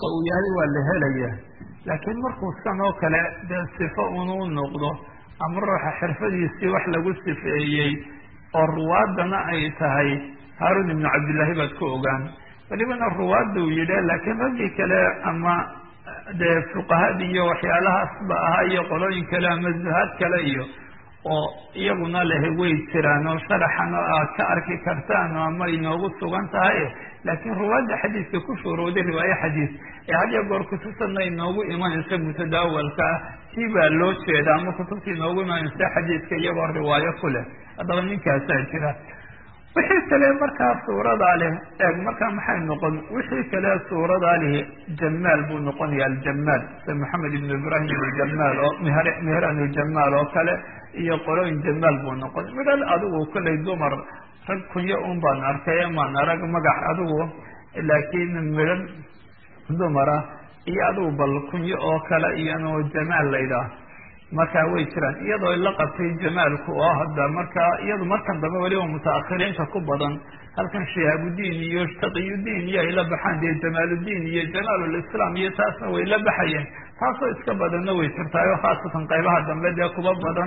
wasfiga uu yahay waa la helaya laakiin markuu san oo kale dee sifo unu noqdo ama ruuxa xirfadiisii wax lagu sifeeyey oo ruwaadana ay tahay haarun ibnu cabdillaahi baad ku ogaan welibana ruwaadda uu yidhi laakiin raggii kale ama dee fuqahadii iyo waxyaalahaasba ahaa iyo qolooyin kale ama zuhaad kale iyo oo iyaguna lehe way jiraan oo sharaxan oo aad ka arki kartaan oo ama inoogu sugan tahay laakiin ruwaadda xadiiska ku shuurooday riwaaye xadiis ee had iyo goor kutubtana inoogu imanaysa mutadaawalka ah tii baa loo jeeda ama kutubta inoogu imanaysa xadiiska iyagoo riwaayo ku leh haddaba ninkaasaa jira wixii kale markaa suuradaa leh eeg markaa maxay noqon wixii kale suuradaa lihi jamaal buu noqonaya aljamaal sida maxamed ibn ibrahim aljamaal oo mihran aljamaal oo kale iyo qolooyin jamaal buu noqon midhal adigu kollay dumar rag kunyo un baan arkay maan arag magac adigu laakiin midhan dumara iyo adigu bal kunyo oo kale iyano jamaal laydhaah markaa way jiraan iyadoo la qabtay jamaalku oo hadda markaa iyadu markan dambe weliba mutaakhiriinta ku badan halkan shihaabudiin iyo taqiyudiin iyo ay la baxaan dee jamaaludiin iyo jamaalulislaam iyo taasna way la baxayeen taasoo iska badanna way jirtaayo khaasatan qaybaha dambe dee kuba badan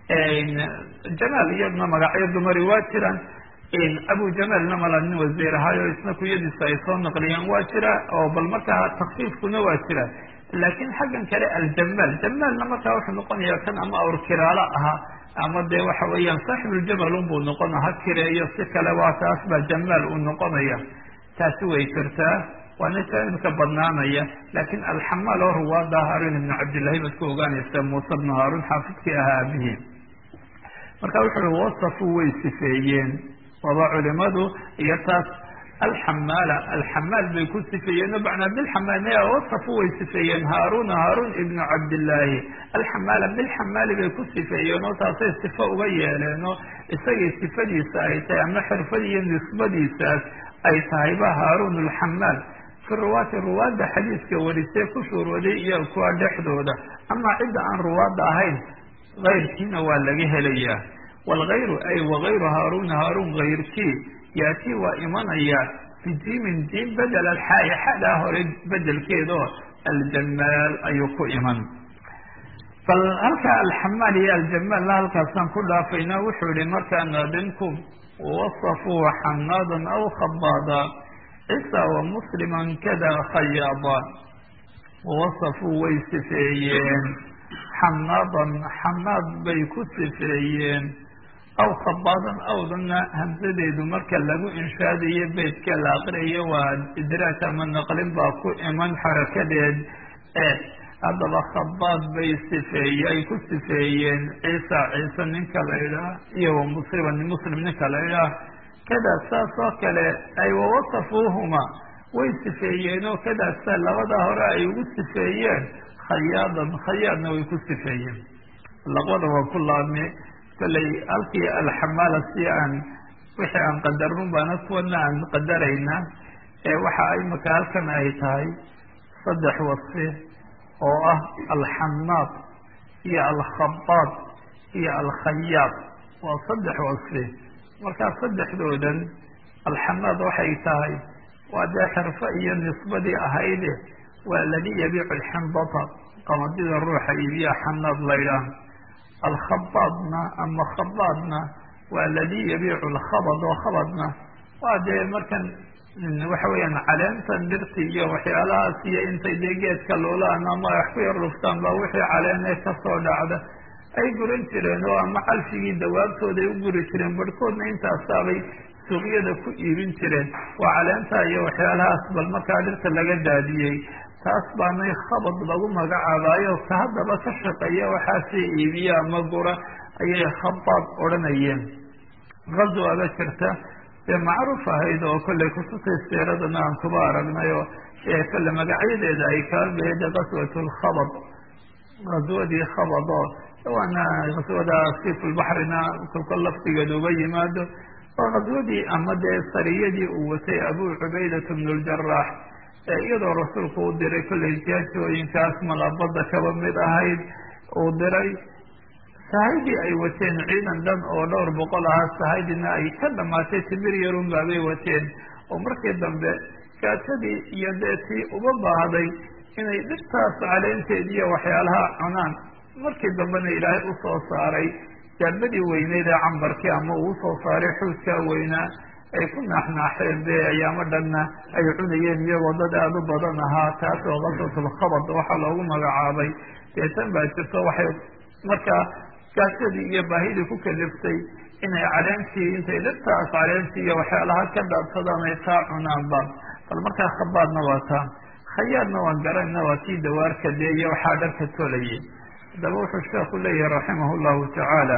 jamaal iyadna magacyo dumari waa jiraan abu jamaalna mala nin wasiir ahaayo isna kuyadiisa ay soo naqliyeen waa jira oo bal markaa takfiifkuna waa jira laakiin xaggan kale aljamaal jamaalna markaa wuxuu noqonaya kan ama awr kiraalo ahaa ama dee waxa weeyaan saaxibuuljamal unbuu noqona ha kireeyo si kale waa taas baa jamaal uu noqonaya taasi way jirtaa waana jaanibka badnaanaya laakiin alxamaal oo ruwaada haarun ibnu cabdillahi baad ku ogaanaysa muuse bnu haarun xaafidkii ahaa aabihii marka wuxu ui wasafu way sifeeyeen waba culimadu iyo taas alxamaala alxamaal bay ku sifeeyeen o macnaa bilxamaal wasafu way sifeeyeen haaruna haarun ibnu cabdillaahi alxamaala bilxamaali bay ku sifeeyeen oo taasay sifo uga yeeleen oo isagay sifadiisa ay tahay ama xirfad iyo nisbadiisaas ay tahayba haarun alxamaal fi ruwaati ruwaadda xadiiska warisee ku shuurooday iyo kuwa dhexdooda ama cidda aan ruwaadda ahayn kayrkiina waa laga helayaa waalgayru ay wagayru haaruna haarun kayrkii yaatii waa imanaya bijiimin jiim bedel alxaayi xadaa hore bedelkeedoo aljamaal ayuu ku iman bal halkaa alxamaal iyo aljamaalna halkaasaan ku dhaafayna wuxuu yihi markaa naadinku wasafuu xanaadan aw khabaada cisa wa musliman kada khayaada wasafuu way sifeeyeen xanaadan xanaad bay ku sifeeyeen aw khabaadan awdana hamsadeedu marka lagu inshaadayo beydka la aqriyayo waa idraaj ama naqlin baa ku iman xarakadeed haddaba khabaad bay sifeeye ay ku sifeeyeen ciisa ciise ninka la idhaah iyo wa musliman muslim ninka la idhaah kadaa saas oo kale ay wawasafuuhuma way sifeeyeen oo kadaasa labada hore ay ugu sifeeyeen khayaadan khayaadna way ku sifeeyeen labada waa ku laabme kollay halkii alxamaala si aan wixii aan qadarnun baana kuwana aan qadarayna ee waxa imaka halkan ay tahay saddex wasfi oo ah alxamaad iyo alkhabaad iyo alkhayaad waa saddex wasfi markaa saddexdoodan alxamaad waxay tahay waa dee xirfo iyo nisbadii ahayde waa ladii yabiicu alxindata qamadida ruuxa iibiya xanaad laydhaah alkhabaadna ama khabaadna waa ladii yabiicu alkhabad oo khabadna waa dee markan waxa weeyaan caleentan dhirti iyo waxyaalahaas iyo intay dee geedka luulaan ama wax ku yar dhuftaan baa wixii caleene kasoo dhacda ay guran jireen oo ama calfigii dawaabtooda ay u guri jireen barhkoodna intaasaabay suuqyada ku iibin jireen waa caleenta iyo waxyaalahaas bal markaa dhirta laga daadiyey taas baanay khabad lagu magacaabaayo ka haddaba ka shaqeeya waxaasii iibiya ama gura ayay khabaad odhanayeen gazwaba jirta dee macruuf ahayd oo kollay kutubtay siiradana aan kuba aragnay oo kolle magacyadeeda ay kaa beeda gaswat lkhabad gaswadii khabad oo waana gaswada sifulbaxrina kolka laftigeeda uga yimaado waa gaswadii ama dee sariyadii uu watay abu cubaydat bnu ljaraax iyadoo rasuulku u diray kollay jaajooyinkaas malabada kaba mid ahayd uu diray sahaydii ay wateen ciidan dhan oo dhowr boqol ahaa sahaydina ay ka dhamaatay timir yarun baabay wateen oo markii dambe gaajadii iyo dee tii uba baahday inay dhirtaas caleenteed iyo waxyaalaha cunaan markii dambena ilaahay usoo saaray daabadii weyneyd ee cambarkii ama uu usoo saaray xuudkaa weynaa ay ku naaxnaaxeen dee ayaamo dhanna ay cunayeen iyagoo dad aada u badan ahaa taas oo kasratulkhabad waxaa loogu magacaabay dee tan baa jirto waxay markaa gaajadii iyo baahidii ku kaliftay inay caleentii intay dhirtaas caleentii iyo waxyaalaha ka dhaadsadaan ay taa cunaanba bal markaa khabaadna waa taa khayaadna waan garanayna waa kii dawaarka dee iyo waxaa dharka tolayay haddaba wuxuu sheeku leeyahay raximah llahu tacaala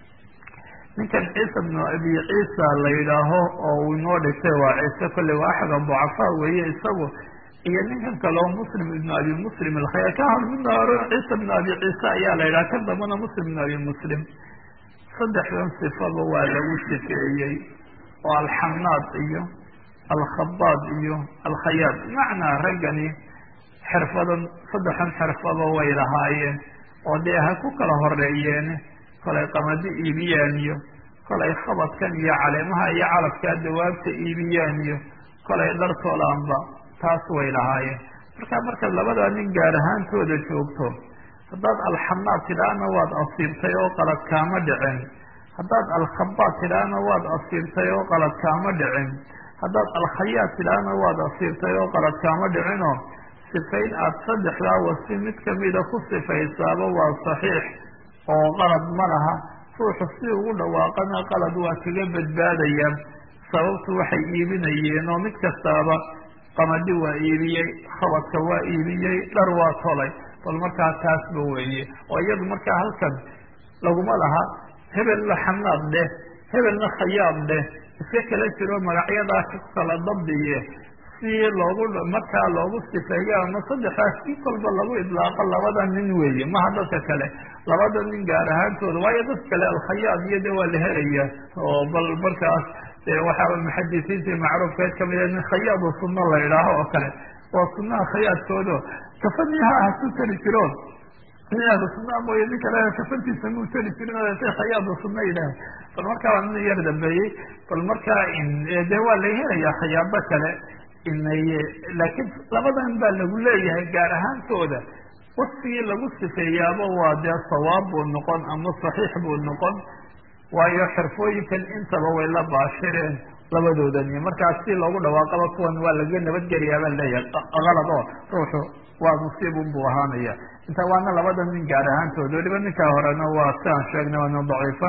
ninkan ciisa bnu abi ciisa la yidhaaho oo uu inoo dhigtay waa ciise kolley waa axada ducafaa weeye isagu iyo ninkan kaleo muslim ibnu abi muslim alkhaya ka hor midna hore ciisa bnu abi ciise ayaa la yidhaha kan dambana muslim ibnu abi muslim saddexdan sifaba waa lagu sifeeyey oo alxanaad iyo alkhabaad iyo alkhayaad macnaa raggani xirfadan saddexdan xirfaba way lahaayeen oo dee ha ku kala horeeyeen kolay qamadi iibiyaan iyo kolay khabadkan iyo caleemaha iyo calabkaa dawaabta iibiyaan iyo kolay dhartoolaanba taas way lahaayeen marka markaad labadaa nin gaar ahaantooda joogto haddaad alxanaad tidhaahna waad asiibtay oo qalad kaama dhicin haddaad alkhabaad tidhaahna waad asiibtay oo qalad kaama dhicin haddaad alkhayaad tidhaahna waad asiibtay oo qalad kaama dhicinoo sifayn aada saddexdaa wasi mid kamida ku sifaysaaba waa saxiix oo qalad ma laha ruuxu si ugu dhawaaqana qalad waa kaga badbaadaya sababtu waxay iibinayeen oo mid kastaaba qamadi waa iibiyey khabadka waa iibiyey dhar waa tolay bal markaa taasba weeye oo iyadu markaa halkan laguma laha hebelna xanaad dheh hebelna khayaad dheh iska kala jiro magacyadaa ku kala dabdiye si loogu markaa loogu sifeeyo ama saddexdaas si kolba lagu idlaaqo labada nin weeye maha dadka kale labada nin gaar ahaantooda waayo dad kale alkhayaad iyo de waa la helaya oo bal markaas waxaa muxadisiintii macruufkeed kamid nin khayaadu sunno la idhaaho oo kale waa sunaha khayaadkoodo kafaniha ah su tari jiro nin ahlu sunaa mooye nin kale kafantiisa muu tari jirin say khayaadu sunna yidhaah bal markaa waa nin yar dambeeyey bal markaa de waa la helayaa khayaado kale inay laakiin labadan baa lagu leeyahay gaar ahaantooda wasfigii lagu sifeeyaaba waa dee sawaab buu noqon ama saxiix buu noqon waayo xirfooyinkan intaba way la baashireen labadoodani markaas si loogu dhawaaqaba kuwan waa laga nabadgeliyaa baa leeyahay qalad oo ruuxu waa musiibun buu ahaanaya inta waana labada nin gaar ahaantooda weliba ninkaa horena waa si aan sheegnay waa nin daciifa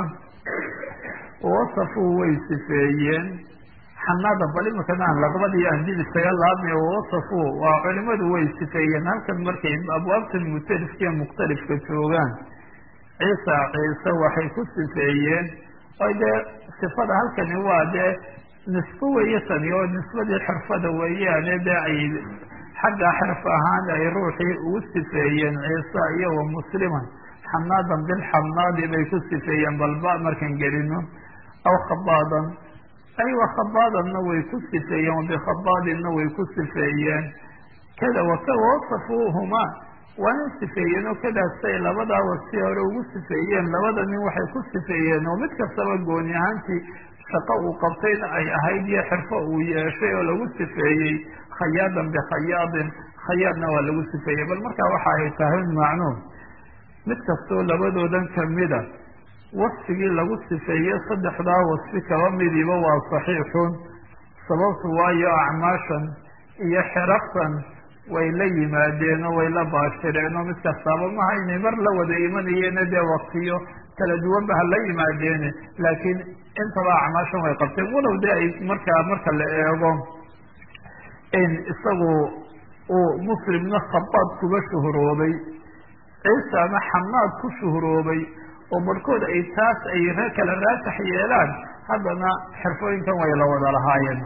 wasafuu way sifeeyeen xanaada bal imakana aan laqbadii andid isaga laabmay wasafuu waa culimadu way sifeeyeen halkan markay abwaabtan mutalifka mukhtalifka joogaan ciisa ciise waxay ku sifeeyeen o dee sifada halkani waa dee nisbo weeye tani oo nisbadii xirfada weeyaane dee ay xagga xirf ahaan ay ruuxii ugu sifeeyeen ciisa iyo wa musliman xanaadan bilxanaadi bay ku sifeeyeen balba markan gelino aw khabaadan aywa khabaadanna way ku sifeeyeen wabikhabaadinna way ku sifeeyeen kada waka wasafuuhumaa waana sifeeyeen oo kadaasay labadaa wasi hore ugu sifeeyeen labada nin waxay ku sifeeyeen oo mid kastaba gooni ahaantii shaqo uu qabtayna ay ahayd iyo xirfo uu yeeshay oo lagu sifeeyey khayaadan bikhayaadin khayaadna waa lagu sifeeyey bal markaa waxa ay tahay macnuum mid kastoo labadoodan kamida wasfigii lagu sifeeyey saddexdaa wasfi kaba midiba waa saxiixun sababtu waayo acmaashan iyo xiraftan way la yimaadeen oo way la baashireen oo mid kastaaba maha inay mar la wada imanayeena dee waktiyo kala duwanba ha la yimaadeene laakiin intaba acmaashan way qabteen walow dee ay markaa marka la eego in isagu uu muslimna khabaad kuga shuhuroobay ciisana xanaad ku shuhuroobay oo barhkood ay taas ay kala raasax yeelaan haddana xirfooyinkan way la wada lahaayeen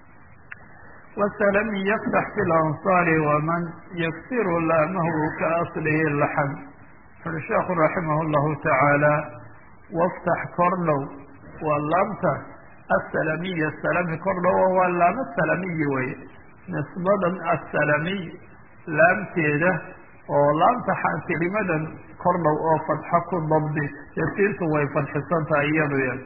وسلم يفتح في الأنصار ومن يكسر لامه كأصله اللحم فالشيخ رحمه الله تعالى وافتح كرلو واللامت السلمي السلمي كرلو واللام السلمي وي نسبة السلمي لام تيده ولامت كلمة كرلو أو فتحك الضبط يسيرت ويفتح أيضا يعني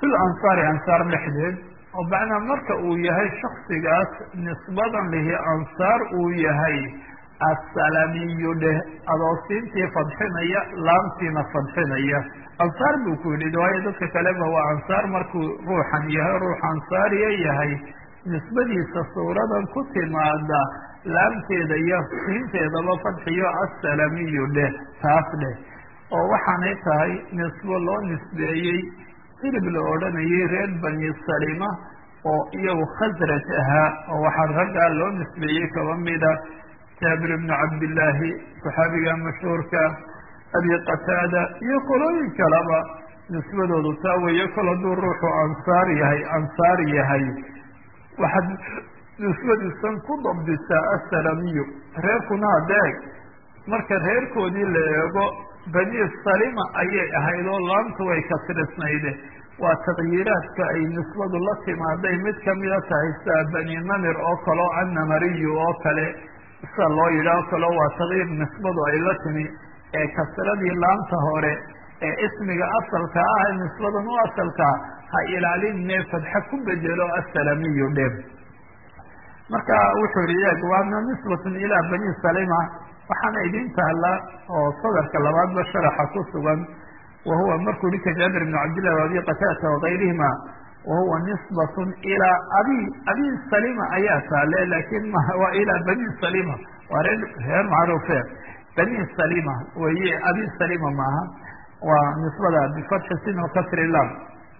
fil ansaari ansaar dhexdeed oo macnaa marka uu yahay shaksigaas nisbadan lihi ansaar uu yahay assalamiyu dheh adoosiintii fadxinaya laamtiina fadxinaya ansaar buu ku yidhi waayo dadka kaleba waa ansaar markuu ruuxan yahay ruux ansaariya yahay nisbadiisa suuradan ku timaada laamteeda iyo siinteedaba fadxiyo assalamiyu dheh taas dheh oo waxaanay tahay nisbo loo nisbeeyey silib la odhanayay reer bani salima oo iyagu khasraj ahaa oo waxaa raggaa loo nisbeeyey kaba mida jaabir ibnu cabdillaahi saxaabiga mashhuurka abi qataada iyo qolooyin kaleba nisbadoodu taa weeye kol hadduu ruuxu ansaar yahay ansaar yahay waxaad nisbadiisan ku dabdisaa assalamiyu reerkuna hadeeg marka reerkoodii la eego bani salima ayay ahayd oo laamtu way kasrisnayde waa taqyiiraadka ay nisbadu la timaaday mid kamida tahay sida bani namir oo kale o annamariyu oo kale sida loo yidhaho kale waa taqyiir nisbadu ay la timi ee kasradii laamta hore ee ismiga asalka ah nisbadan u asalkaa ha ilaalinne fadxa ku bedelo assalamiyu dheb marka wuxuu yihi eeg waana nisbatun ilaa bani salima waxaana idin taala oo sadarka labaadba sharaxa ku sugan wahuwa markuu ninka jaabir ibn cabdillah wa abi qataata wagayrihima wahuwa nisbatun ilaa abi abi salima ayaa taale lakin ma waa ilaa bani salima waa reer reer macruufe bani salima weye abi salima maaha waa nisbada bifatxi sin kasri lam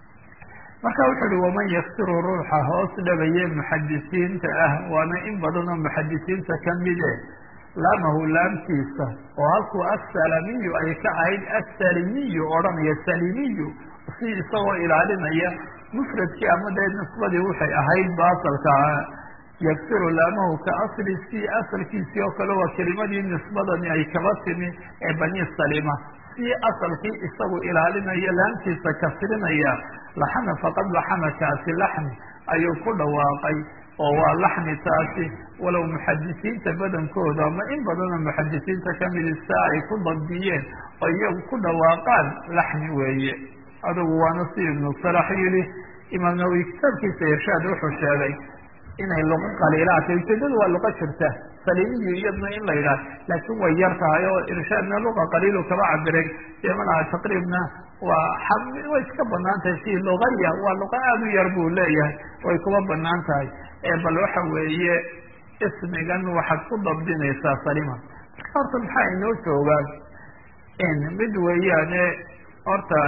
marka wuxuu uhi waman yaksiru ruuxa hoos dhabaye muxadisiinta ah waana in badan oo muxadisiinta kamide laamahu laamtiisa oo halkuu assalamiyu ay ka ahayd assalimiyu odhanaya salimiyu si isagoo ilaalinaya mufradkii ama dee nisbadii waxay ahayd baasalka yaksiru laamahu ka asli si asalkiisii oo kale waa kelimadii nisbadani ay kaba timi ee bani salima si asalkii isagu ilaalinaya laamtiisa kasrinaya laxana faqad laxana kaasi laxni ayuu ku dhawaaqay oo waa laxni taasi walow muxadisiinta badankooda ama in badanoo muxadisiinta kamidi saa ay ku dabdiyeen oo iyagu ku dhawaaqaan laxni weeye adugu waana si ibnu salax yidhi imaam nawowi kitaabkiisa irshaad wuxuu sheegay inay luqo qaliilaatay ujeedadu waa luqo jirta salimiyu iyadna in la yidhaah laakiin way yar tahay oo irshaadna luqa qaliilu kaba cabiray dee malaha taqriibna waa way iska banaan tahay si luqaya waa luqa aada u yar buu leeyahay way kuba banaan tahay bal waxa weeye ismigan waxaad ku dabdinaysaa salima marka horta maxaa inoo joogaan mid weeyaane horta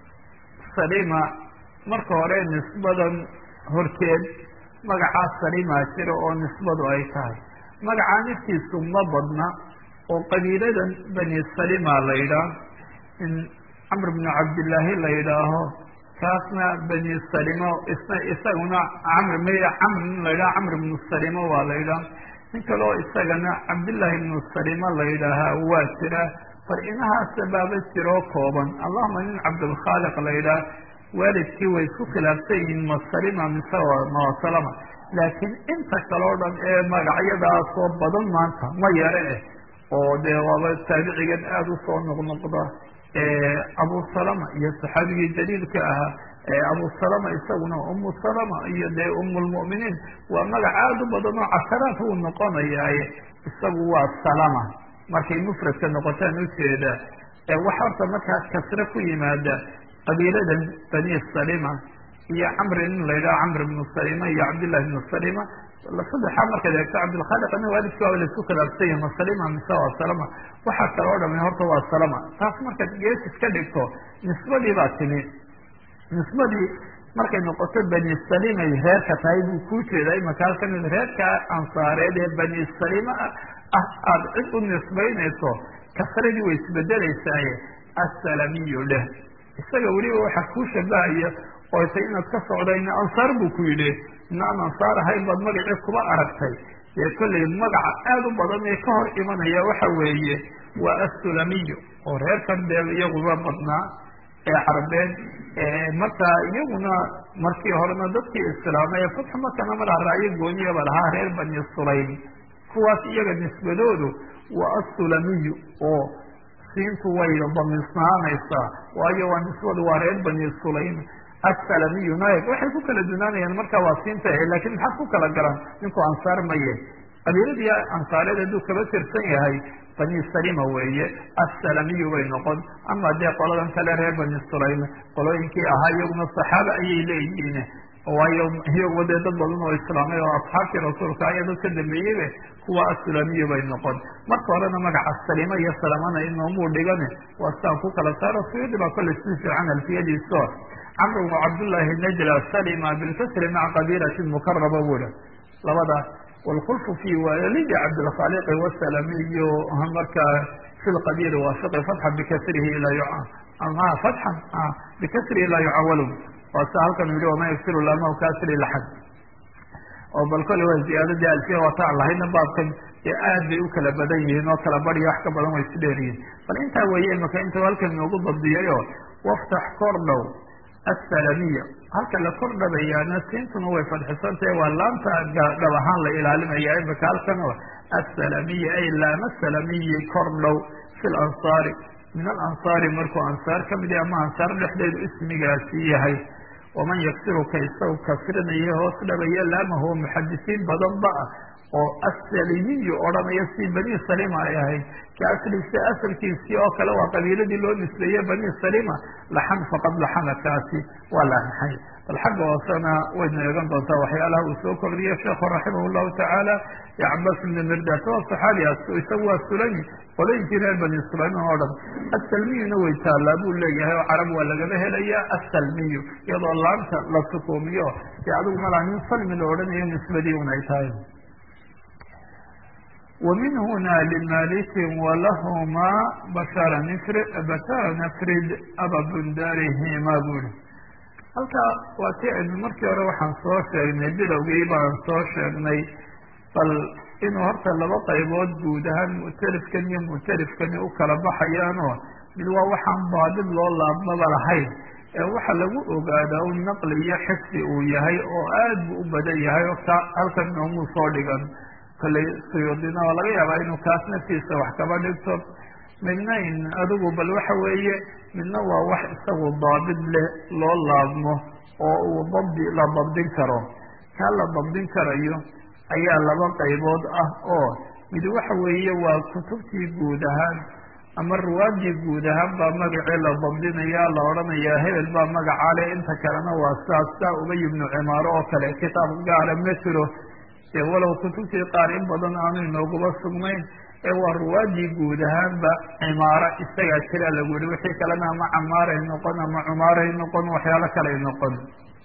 salima marka hore nisbadan horteed magacaa salimaa jira oo nisbadu ay tahay magacaa naftiisu ma badna oo qabiiladan bani salima la yidhaah in camr bnu cabdillaahi la yidhaaho kaasna bani salima isna isaguna camr m camr in la yidhaha camr bnu salima waa la yidhaha nin kaleo isagana cabdillaahi bnu salima la yidhaahaa waa jira far inahaasa baaba jiroo kooban allahuma nin cabdulkhaaliq la yidhaah waalidkii way isku khilaafsan yihiin ma salima mise ma salama laakiin inta kale o dhan ee magacyadaasoo badan maanta ma yare eh oo dee waaba taabicigan aada usoo noqnoqda abu salama iyo saxaabigii jaliilka ahaa abu salama isaguna umu salama iyo dee umulmu'miniin waa magac aada u badan oo casaraat uu noqonayaaye isagu waa salama markay mufradka noqotaan ujeeda wax horta markaa kasre ku yimaada qabiiladan bani salima iyo camri nin la yidhaha camr bnu salima iyo cabdillahi bnu salima saddexaa markaad eegto cabdilkhaliqna waalidki waaba laisku khilaafsan yahi ma salima mise waa salama waxaa kale o dhami horta waa salama taas markaad gees iska dhigto nisbadii baa timi nisbadii markay noqoto bani salimay reerka tahay buu kuu jeedaa imaka halkan reerka ansaareed ee bani salima ah aada cid u nisbaynayso kasradii way isbedeleysaye assalamiyu dheh isaga weliba waxaa kuu shabahaya oo tay inaad ka socdayna ansaar buu ku yidhi ina aan ansaar ahayn baad magacii kuba aragtay dee kollay magaca aada u badan ee ka hor imanaya waxa weeye waa assulamiyu oo reerkan dee iyaguba badnaa ee carbeed markaa iyaguna markii horena dadkii islaamay ee fatxu makana malaha raayo gooniyaba lahaa reer bani sulaym kuwaas iyaga nisbadoodu waa assulamiyu oo siintu way damisnaanaysaa waayo waa nisbadu waa reer bani sulaym assalamiyu naib waxay ku kala dunaanayaan marka waa siinta lakin maxaad ku kala garan ninku ansaar maye qabiiladii ansaareed hadduu kaba tirsan yahay bani salima weeye assalamiyu bay noqon ama dee qoladan kale reer bani sulaym qolooyinkii ahaa iyaguna saxaaba ayay leeyihiin waayo iyaguba dee dad badan oo islaamay oo asxaabtii rasuulka ayaa dad ka dambeeyeybe kuwa assulamiyu bay noqon marka horena magaca salima iyo salamana inoomuu dhigane waa sidaan ku kala saaro suyuudi baa kolley si fiican alfiyadiiso camr bnu cabdullaahi najla salima bilkasri maca qabiilati mukaraba bula labada wlkulfu fi walidi cabdilkhaliqi wasalamiyu marka fi lqabiili waafiqi fatxa bikasrihi ilaa fatxan bikasrihi laa yucawalu waa sia halkan yihi waman yagsiru lama kasri laxad oo bal kole waa ziyaadadii alfiya waata aan lahayna baabkan dee aad bay u kala badan yihiin oo kala badiyo wax ka badan way isu dheeriyihin bal intaa weeye imaka inta halkan inoogu dabdiyayo waftax kordhow assalamiya halka la kordhabayaana siintuna way fadxisantahe waa laanta dhab ahaan la ilaalinaya imika halkan assalamiya ay laama salamiyi kordhow fi lansaari min alansaari markuu ansaar ka mid yahay ama ansaar dhexdeedu ismigaasi yahay waman yagsiruka isagu kasrinaya hoos dhabaya laamahu muxadisiin badan ba ah oo assalimiyu odhanaya si bani salima ay ahayd ka asliisa asalkiisii oo kale waa qabiiladii loo nisbeeye bani salima laxan faqad laxana kaasi waa laxay bal xagga hoosena wayna eegan doontaa waxyaalaha uu soo kordhiye sheekhu raximah llahu tacaala yo cabas ibni mirdas waa saxaabigaas isagu waa sulami qolooyinkii reer bani sulayman oo dhan assalmiyuna way taallaa buu leeyahay oo carab waa lagaba helaya assalmiyu iyadoo laanta la sukuumiyo dee adigu malaa nin salmi la odhanayo nisbadii un ay tahay ومن هنا لمالك ولهما بشر نفرد بشر نفرد أبا بندارهما buri halka waa ti aynu markii hore waxaan soo sheegnay bilowgii baan soo sheegnay bal inuu horta laba qaybood guud ahaan mu'talifkan iyo mu'talifkani u kala baxayaanoo mid waa waxaan baadid loo laabmaba lahayn ee waxa lagu ogaadaa un naqli iyo xifdi uu yahay oo aad buu u badan yahay oo ka halkan noomuu soo dhigan kolley suyuudina oo laga yaabaa inuu kaas naftiisa wax kaba dhigto midna in adigu bal waxa weeye midna waa wax isagu daabid leh loo laabmo oo uu dabdi la dabdin karo kaa la dabdin karayo ayaa laba qaybood ah oo mid waxa weeye waa kutubtii guud ahaan ama ruwaadii guud ahaan baa magacii la dabdinaya la odhanayaa hebel baa magaca leh inta kalena waa saas saa ubay ibnu cimaaro oo kale kitaab gaara ma jiro dee walow kutubtii qaar in badan aanu inooguba sugnayn ee waa ruwaadii guud ahaanba cimaaro isagaa jira lagu yihi wixii kalena ama camaaray noqon ama cumaaray noqon waxyaalo kaley noqon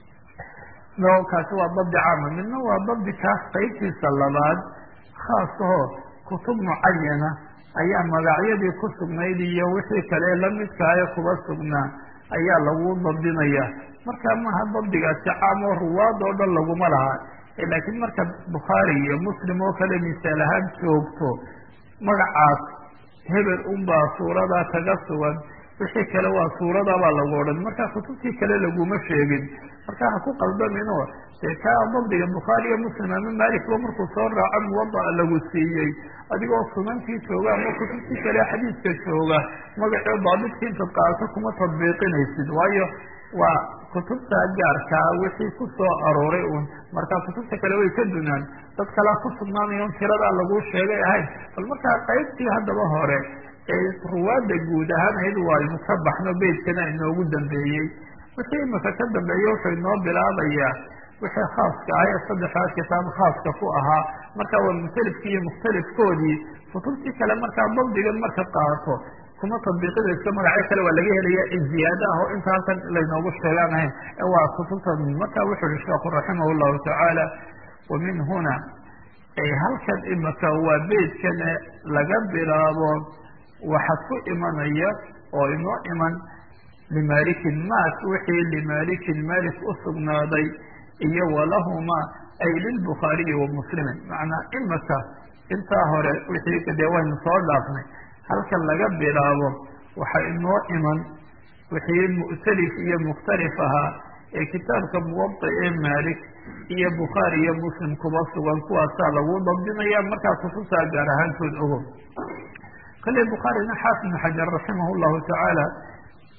no kaasi waa dabdi caama midna waa dabdi kaas qaybtiisa labaad khaasahoo kutub mucayana ayaa magacyadii ku sugnayd iyo wixii kale lamidkaayo kuba sugnaa ayaa lagu dabdinaya marka maha dabdigaasi caam oo ruwaad oo dhan laguma laha laakiin marka bukhaari iyo muslim oo kale misaal ahaan joogto magacaas hebel unbaa suuradaa kaga sugan wixii kale waa suuradabaa lagu odhan marka kutubtii kale laguma sheegin marka ha ku qaldaminoo dee kaa dabdiga bukhaari iyo muslim ama malikba markuu soo raaco muwada'a lagu siiyey adigoo sunantii jooga ama kutubtii kale xadiiska jooga magacii daabidka intaad qaadato kuma tadbiiqinaysid waayo waa kutubta gaarkaa wixii ku soo arooray un marka kutubta kale way ka dunaan dad kalea ku sugnaanayo un tiradaa lagu sheegay ahayn bal markaa qaybtii haddaba hore ee ruwaadda guud ahaan ahayd waaynu ka baxno beytkana inoogu dambeeyey wixii imika ka dambeeya wuxuu inoo bilaabayaa wixii khaaska ah ee saddexdaa kitaab khaaska ku ahaa marka waa mukhtalifkii iyo mukhtalifkoodii kutubtii kale markaa dabdigan marka qaato kuma tadbiiqinayso magacyo kale waa laga helaya ziyaado ah oo inta halkan laynoogu sheegaan ahayn ee waa kutubta marka wuxu uhi sheekhu raximah llahu tacaala wa min huna halkan imika waa beydkan laga bilaabo waxaad ku imanaya oo inoo iman limalikin maas wixii limalikin malik u sugnaaday iyo walahuma ay lilbukhaariyi wa muslimin macnaa imika intaa hore wixii dee waynu soo dhaafnay halkan laga bilaabo waxaa inoo iman wixii mu'talif iyo mukhtalif ahaa ee kitaabka muwada ee malik iyo bukhaari iyo muslim kuba sugan kuwaasaa lagu dabdinaya markaa kutubtaa gaar ahaantood ogo kale bukhaarina xaafid ibn xajar raximah llahu tacaala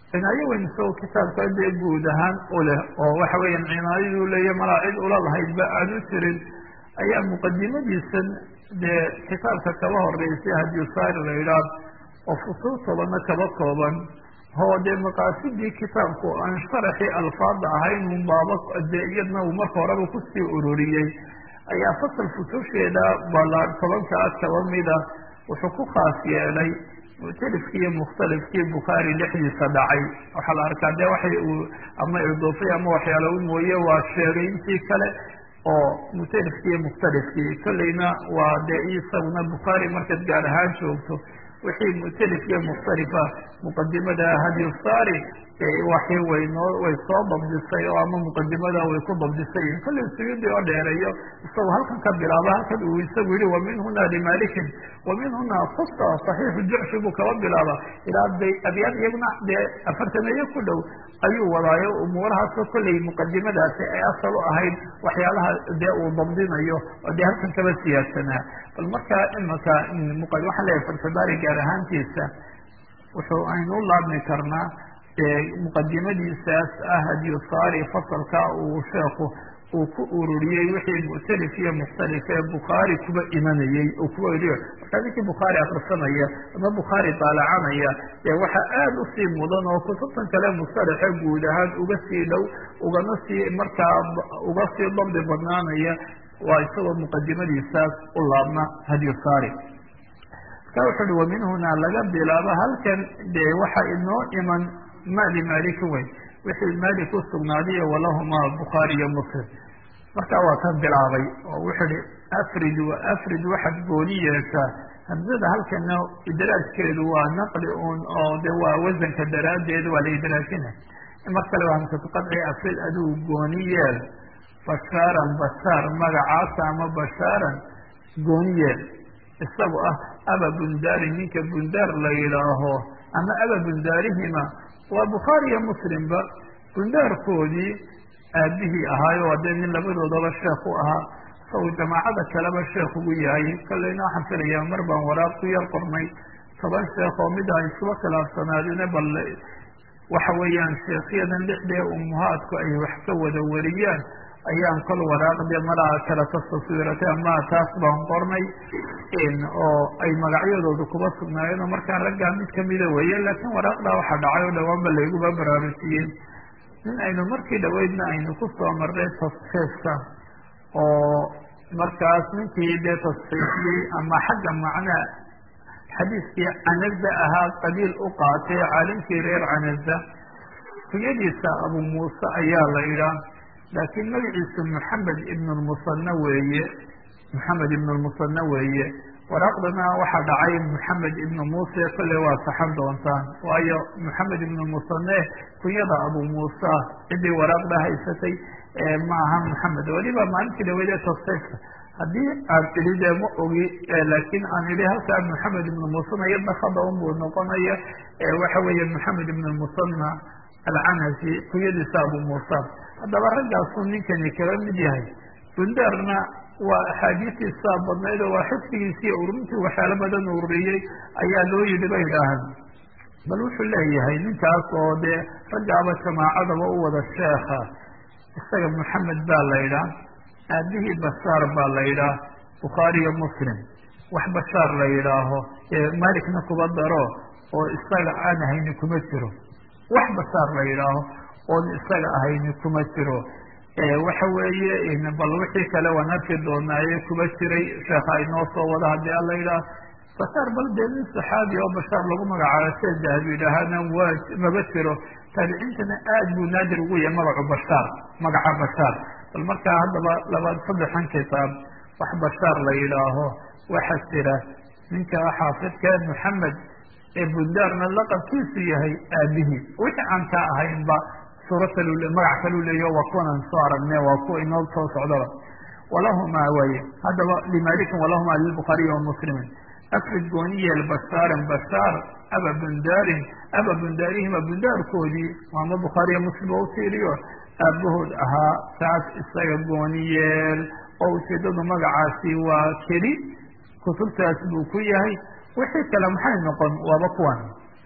cinaayo weyn isagoo kitaabka dee guud ahaan u leh oo waxa weeyaan cinaayaduu leeya malaa cid ula lahaydba aan u jirin ayaa muqadimadiisan dee kitaabka kaba horeysay hadiyusaari la idhaah oo fusuul tobanna kaba kooban oo dee maqaasidii kitaabku aan sharaxii alfaada ahayn un baaba dee iyadna uu marka horeba kusii ururiyey ayaa fasal fususheeda bala tobankaa kaba mida wuxuu ku khaas yeelay muctalifkii iyo mukhtalifkii bukhaari dhexdiisa dhacay waxaa la arkaa dee waxay uu ama idoofay ama waxyaala u mooye waa sheegay intii kale oo muctalifkii iyo mukhtalifkii kolleyna waa dee isaguna bukhaari markaad gaar ahaan joogto wixii muctalif iyo mukhtalifa muqadimada hadiyusaari waxii waynoo way soo dabdisay oo ama muqadimada way ku dabdisay kolley suyuudi oo dheereeyo isagoo halkan ka bilaaba halkan uu isagu yihi wa min huna limalikin wa min huna kusta saxiixu jucshi buu kaba bilaaba ilaa bay abyaad iyaguna dee afartameeyo ku dhow ayuu wadaayo umuurahaasoo kolley muqadimadaasi ay asal u ahayd waxyaalaha dee uu dabdinayo oo dee halkan kaba siyaadsanaa bal markaa imaka waxaan leeyahay farsabaari gaar ahaantiisa wuxuu aynu u laabmi karnaa muqadimadiisaas ah hadiyusaari fasalka uu sheekhu uu ku ururiyey wixii muctalif iyo mukhtalif ee bukhaari kuba imanayey oo kuba eriyo markaa ninkii bukhaari akrisanaya ama bukhaari daalacanaya dee waxaa aada usii mudan oo kutubtan kale mustalaxe guud ahaan uga sii dhow ugana sii markaa uga sii dabdi badnaanaya waa isagoo muqadimadiisaas u laabna hadiyusaari marka wuxu uhi wamin hunaa laga bilaabo halkan dee waxa inoo iman mali maliki weyn wixii malik u sugnaadiyo walahumaa bukhaari iyo muslim markaa waa ka bilaabay oo wuxuu ihi afrid wa afrid waxaad gooni yeeshaa hamsada halkana idraajkeedu waa naqli un oo de waa wasanka daraaddeed waa la idraajina mar kale waa hamsatu qadci afrid adigu gooni yeel bashaaran bashaar magacaasa ama bashaaran gooni yeel isagu ah aba bundaari ninka bundaar la yidhaaho ama aba bundaarihima waa bukhaari iyo muslimba bundaarkoodii aabihii ahaayo waa dee nin labadoodaba sheekh u ahaa saw jamaacada kaleba sheekh ugu yahay kolleyna waxaan filayaa mar baan waraaq ku yar qornay toban sheekh oo mid ay iskuba khilaafsanaadine bal waxa weeyaan sheekhyadan lixdee umuhaadku ay wax ka wada wariyaan ayaan kol waraaqdee malaa kala tastaswiiratay ama taas baan qornay oo ay magacyadooda kuba sugnaayeen oo markaa raggaa mid kamida weeye laakiin waraaqdaa waxaa dhacay oo dhawaanba layguba baraarujiyeen nin aynu markii dhaweydna aynu ku soo marnay tasxiifka oo markaas ninkii dee tasxiifiyey ama xagga macnaa xadiiskii canaza ahaa qabiil u qaatay caalimkii reer canaza kuyadiisa abu muuse ayaa la idhaa laakiin magaciisu maxamed ibn lmusana weeye maxamed ibn lmusana weeye waraaqdana waxaa dhacay maxamed ibn muuse kolley waa saxan doontaan waayo maxamed ibn musane kunyada abu muusa ciddii waraaqda haysatay ma aha maxamed weliba maalintii dhaweyd ee tasxiifka haddii aad tidhi dee ma ogi laakiin aan idhi halkaa maxamed ibn musana iyadna khada unbuu noqonaya waxa weeye maxamed ibn musana alcanasi kunyadiisa abu muusa haddaba raggaasu ninkani kala mid yahay bundaarna waa axaadiistiisaa badnayd oo waa xifdigiisiiyo ururintii waxyaalo badan ururiyey ayaa loo yidhi bay idhaahaan bal wuxuu leeyahay ninkaas oo dee raggaaba jamaacadaba u wada sheekha isaga maxamed baa la idhaa aabihii bashaar baa la idhaa bukhaari iyo muslim wax bashaar la yidhaaho malikna kuba daro oo isaga aan ahayni kuma jiro wax bashaar la yidhaaho oon isaga ahayni kuma jiro waxa weeye bal wixii kale waan arki doonaaye kuba jiray sheekha inoo soo wada haddii ala yidhaah bashaar bal dee nin saxaabi oo bashaar lagu magacaabo see dahabi yidhaahana waa maba jiro taabiciintana aad buu naadir ugu yahay magacu bashaar magaca bashaar bal markaa haddaba laba saddexan kitaab wax bashaar la yidhaaho waxa jira ninka xaafidka maxamed ee bundaarna laqabkiisu yahay aabihii wixii aan ka ahaynba suura kalu magac kaluu leeyaho waa kuwanaan soo aragne waa kuwa inoo soo socdaba walahumaa waye haddaba limalikin walahumaa lilbukhaariyi wa muslimin afrid gooniyeel bashaaran bashaar aba bundaarin aba bundaarihima bundaarkoodii ama bukhaariya muslim oo utiiriyo aabahood ahaa kaas isaga gooniyeel oo ujeedadu magacaasi waa keli kutubtaas buu ku yahay wixii kale maxay noqon waaba kuwan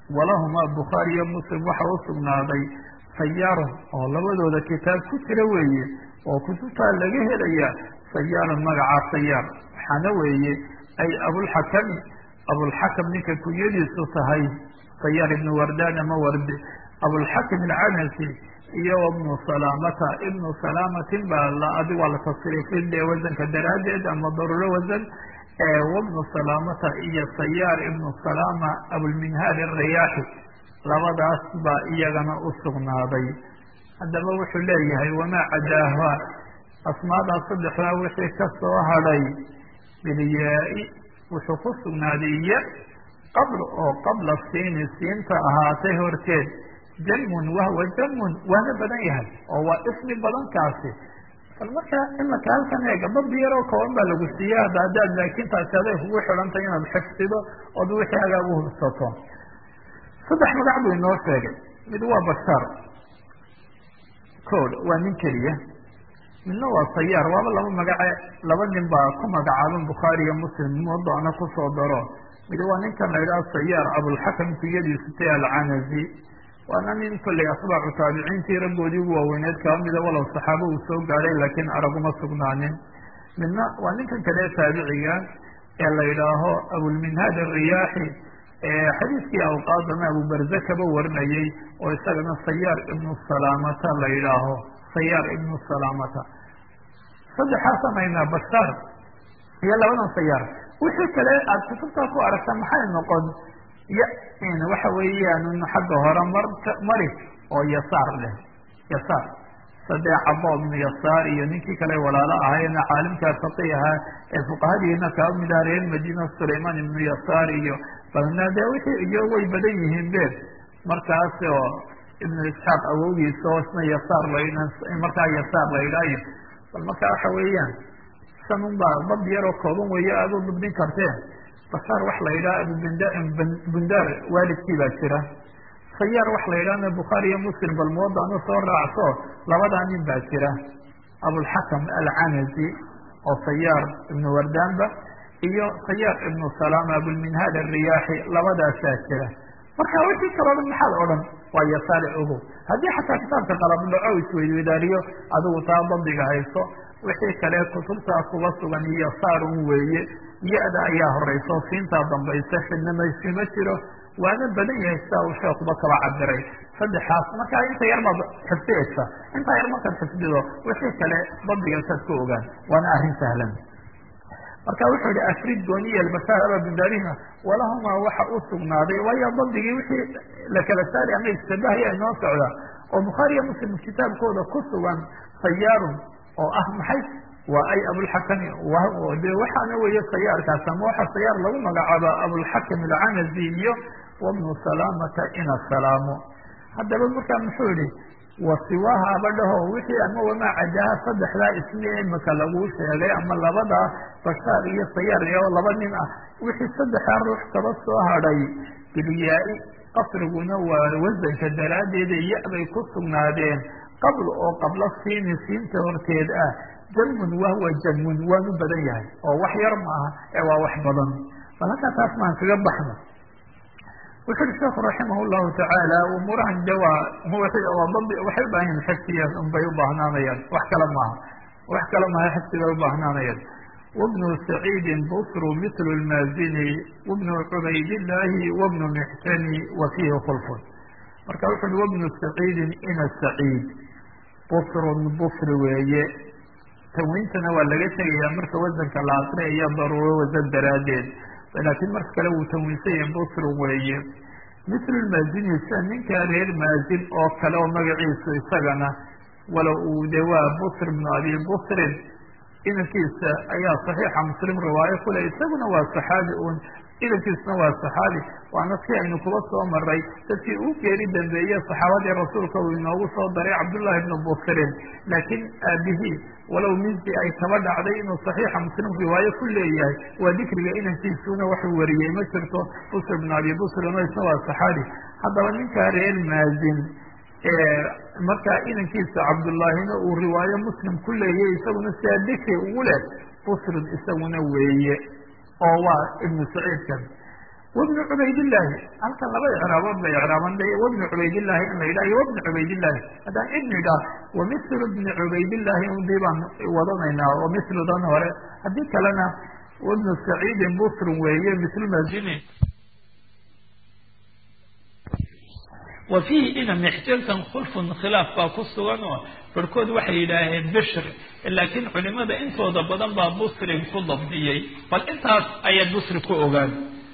walahumaa bukhaari iyo muslim waxa u sugnaaday sayaarun oo labadooda kitaab ku jira weeye oo kutubtaa laga helaya sayaarun magacaa sayaar waxaana weeye ay abulxakami abulxakam ninka kunyadiisu tahay sayaar ibnu wardaan ama warde abulxakim alcanasi iyo ibnu salaamata ibnu salaamatin baa adi waa la tasriifin dee wasanka daraaddeed ama daruuro wasan wabnu salaamata iyo sayaar ibnu salaama abulminhaal arayaaxi labadaas baa iyagana u sugnaaday haddaba wuxuu leeyahay wamaa cadaaha asmaadaa saddexdaa wixii ka soo hadhay bilyaa-i wuxuu ku sugnaaday ya qabl oo qabla siini siinta ahaatay horteed jamun wahwa jamun waana badan yahay oo waa ismi badankaasi bal marka imaka halkan eega dabdi yaroo kooban baa lagu siiya hadda haddaad laakiin taasi aday kugu xidhantay inaad xifdido ood wixii agaa u hubsato saddex magac buu inoo sheegay mid waa bashaar kood waa nin keliya midna waa sayaar waaba laba magace laba nin baa ku magacaaban bukhaari iyo muslim mudoona kusoo daro mid waa ninkan la yidhaha sayaar abulxakam kuyadiisu tay alcanazi waana nin kolley asbaacu taabiciintii raggoodii ugu waaweyneed kaba mida walow saxaabo uu soo gaadhay laakiin araguma sugnaanin midna waa ninkan kale taabiciga ee la yidhaaho abulminhaad ariyaaxi xadiiskii awqaadana abubarze kaba warinayey oo isagana sayaar ibnu salaamata la yidhaaho sayaar ibnu salaamata saddexaasan aynaa bashaar iyo labadan sayaar wixii kale aada kutubtaa ku aragta maxay noqon ya waxa weeyaan xagga hore mar mari oo yasaar leh yasaar sadee cabo ibnu yasaar iyo ninkii kale walaalo ahayna caalimkaa faqih ahaa ee fuqahadiina kaba mid aha reer madiina sulaymaan ibnu yasaar iyo balna dee wixii iyo way badan yihiin be markaas oo ibnu isxaaq awowgiisa oo isna yasaar la markaa yasaar la idhaayo bal marka waxa weeyaan sanun baa dad yaroo kooban weeye aada u dubdin karteen bashaar wax la yidhaha abubundaar waalidkii baa jira sayaar wax la yidhahna bukhaari iyo muslim bal muwadanu soo raacso labadaa nin baa jira abulxakam alcanazi oo sayaar ibnu wardaanba iyo sayaar ibnu salaama abulminhaad ariyaaxi labadaasaa jira marka wixii kaloo dhan maxaad odhan waa yasaale ogow haddii xataa kitaabka qalab dhaco isweydweydaariyo adigu taa dabdiga hayso wixii kale kutubtaa kuba sugan iyo saarun weeye ya-da ayaa horeyso siintaa dambaysa xidnamayskima jiro waana badan yahay sidaa uu sheekuba kaba cabiray saddexaas markaa inta yar baad xifdiyaysa intaa yar markaad xifdido wixii kale dabdigaasaad ku ogaan waana arrin sahlan marka wuxuu yihi afrid gooniya albashaar ababundaarina walahumaa waxa u sugnaaday waayo dabdigii wixii la kala saari ama istabahaya inoo socda oo bukhaari iyo muslim kitaabkooda ku sugan sayaarun oo ah maxay waa ay abulxakami de waxaana weeye sayaarkaas ama waxa sayaar lagu magacaaba abulxakim alcanazi iyo wabnu salaamata ina salaamo haddaba markaa muxuu yihi wasiwaha abadhaho wixii ama wamaa cadaha saddexdaa ismi imika laguu sheegay ama labadaa bashaar iyo sayaar iyo laba nin ah wixii saddexdaa ruux kaba soo hadhay bilyaa-i qasriguna waa wasanka daraaddeeda ya-bay ku sugnaadeen qabl oo qabla siini siinta horteed ah jamun wahwa jamun waanu badan yahay oo wax yar maaha ee waa wax badan bal halkaa taas maan kaga baxno wuxu uhi sheekhu raximah llahu tacaala umuurahan de waa waxay ubaahan yihin xifdiya unbay ubaahnaanayaan wax kale maaha wax kale maaha xifdi bay ubaahnanayaan wabnu saciidin busru mitlu lmaazini wabnu cubaydillaahi wabnu mixtani wa fiihi khulfun marka wuxu uhi wabnu saciidin ina saciid busrun busri weeye tanwiintana waa laga tegayaa marka wasanka la asriyayo daruuro wasan daraaddeed laakiin marka kale wuu tanwiinsan yahay busrun weeye mislu lmaazini sida ninkaa reer maazin oo kale oo magaciisu isagana walow uu de waa busr bnu abi busrin inankiisa ayaa saxiixa muslim riwaayo kule isaguna waa saxaabi un inankiisuna waa saxaabi waana si aynu kuba soo maray dadkii uu geeri dambeeye saxaabadii rasuulka uu inoogu soo daray cabdullahi bnu busrin laakiin aabihii walow minsi ay kaba dhacday inuu saxiixa muslim riwaayo ku leeyahay waa dikriga inankiisuna waxuu wariyey ma jirto busr bnu abi busrin o isna waa saxaabi haddaba ninkaa reer maazin markaa inankiisa cabdullaahina uu riwaayo muslim ku leeyay isaguna sidaa dikri ugu leh busrin isaguna weeye oo waa ibnu saciidkan wabnu cubaydillaahi halkan laba icraabood bay icraaban de wabnu cubaydillaahi in la yidhah iyo wabnu cubaydillaahi haddaan ibnu idhaah wamilu bni cubaydillaahi undii baan wadanaynaa oo miludan hore haddii kalena wabnu saciidin busrun weeye mislu mazini wa fiihi ina mixjankan khulfun khilaaf baa ku sugan oo barhkood waxay yidhaaheen bishr laakiin culimada intooda badan baa busrin ku dabdiyey bal intaas ayaa busri ku ogaan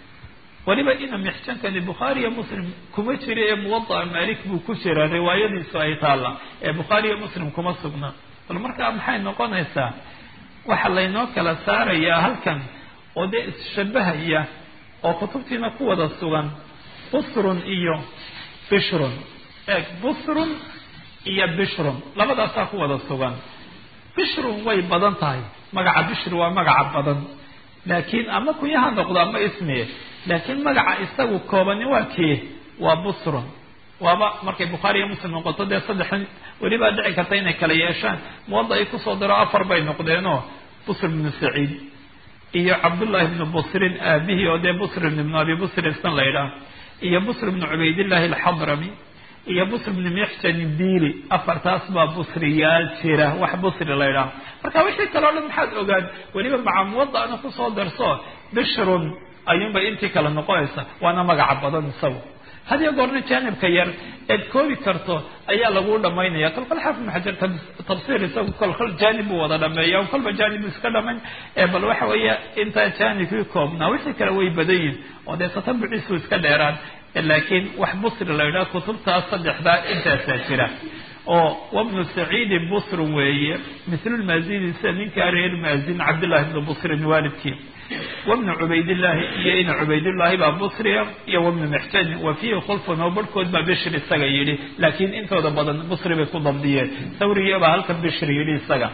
weliba ina mixjankani bukhaari iyo muslim kuma jira ee muwada'a malik buu ku jira riwaayadiisu ay taalla ee bukhaari iyo muslim kuma sugna bal markaa maxay noqonaysaa waxa laynoo kala saarayaa halkan oo dee isshabahaya oo kutubtiina ku wada sugan busrun iyo bishrun eeg busrun iyo bishrun labadaasaa ku wada sugan bishrun way badan tahay magaca bishri waa magaca badan laakiin ama kunyaha noqdo ama ismiye laakiin magaca isagu koobani waa kee waa busrun waaba markay bukhaari iyo muslim noqoto dee saddexan welibaa dhici karta inay kala yeeshaan muwada ay kusoo diro afar bay noqdeenoo busr ibnu saciid iyo cabdullahi ibnu busrin aabihii oo dee busrin ibnu abi busrin isna la ydhaah iyo busr ibnu cubaydillahi alxadrami iyo busr ibnu mixjan diili afartaas baa busriyaal jira wax busri la ydhaah marka wixii kale o dhan maxaad ogaan weliba maca muwada'na kusoo darso bishrun ayuunbay intii kale noqonaysa waana magaca badan isagu hadiyo goorna jaanibka yar eed koobi karto ayaa lagu dhamaynaya kolkol xaafid ibnu xajar tafsiir isagu kolkol jaanib buu wada dhameeya kolba jaanib buu iska dhamayn bal waxa weeye intaa jaanibkii koobnaa wixii kale way badan yihin oo dee tatabuciisu iska dheeraan laakiin wax busri la yidhaha kutubtaas saddexdaa intaasaa jira oo wabnu saciidin busrun weeye mislulmaazini sida ninkaa reer maazin cabdillahi ibnu busrin waalidkii wabnu cubaydillaahi iyo ina cubaydullaahi baa busriya iyo wabnu mixjan wa fiihi khulfun oo barhkood baa bishri isaga yidhi laakiin intooda badan busri bay ku dabdiyeen sawrigiya baa halkan bishri yidhi isaga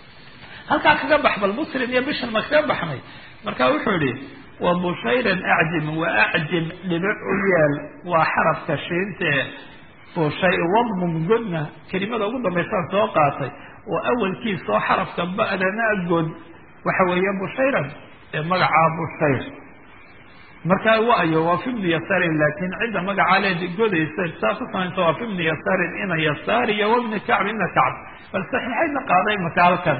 halkaa kaga bax bal busrin iyo bishri ma kaga baxnay marka wuxuu yihi wa bushayran acjim wa acjim dhibic u yeel waa xarafka shiintee bushay wadmum godna kelimada ugu dambaysaan soo qaatay oo awalkiisoo xarafka ba'dana god waxa weeye bushayran ee magacaa bushayr markaa waayo waa fi bni yasarin laakiin cidda magacaa leed godaysa saa ku samaynta waa fi bni yasarin ina yasaar iyo wabni kacb ina kacb bal saxiixaydna qaaday marka halkan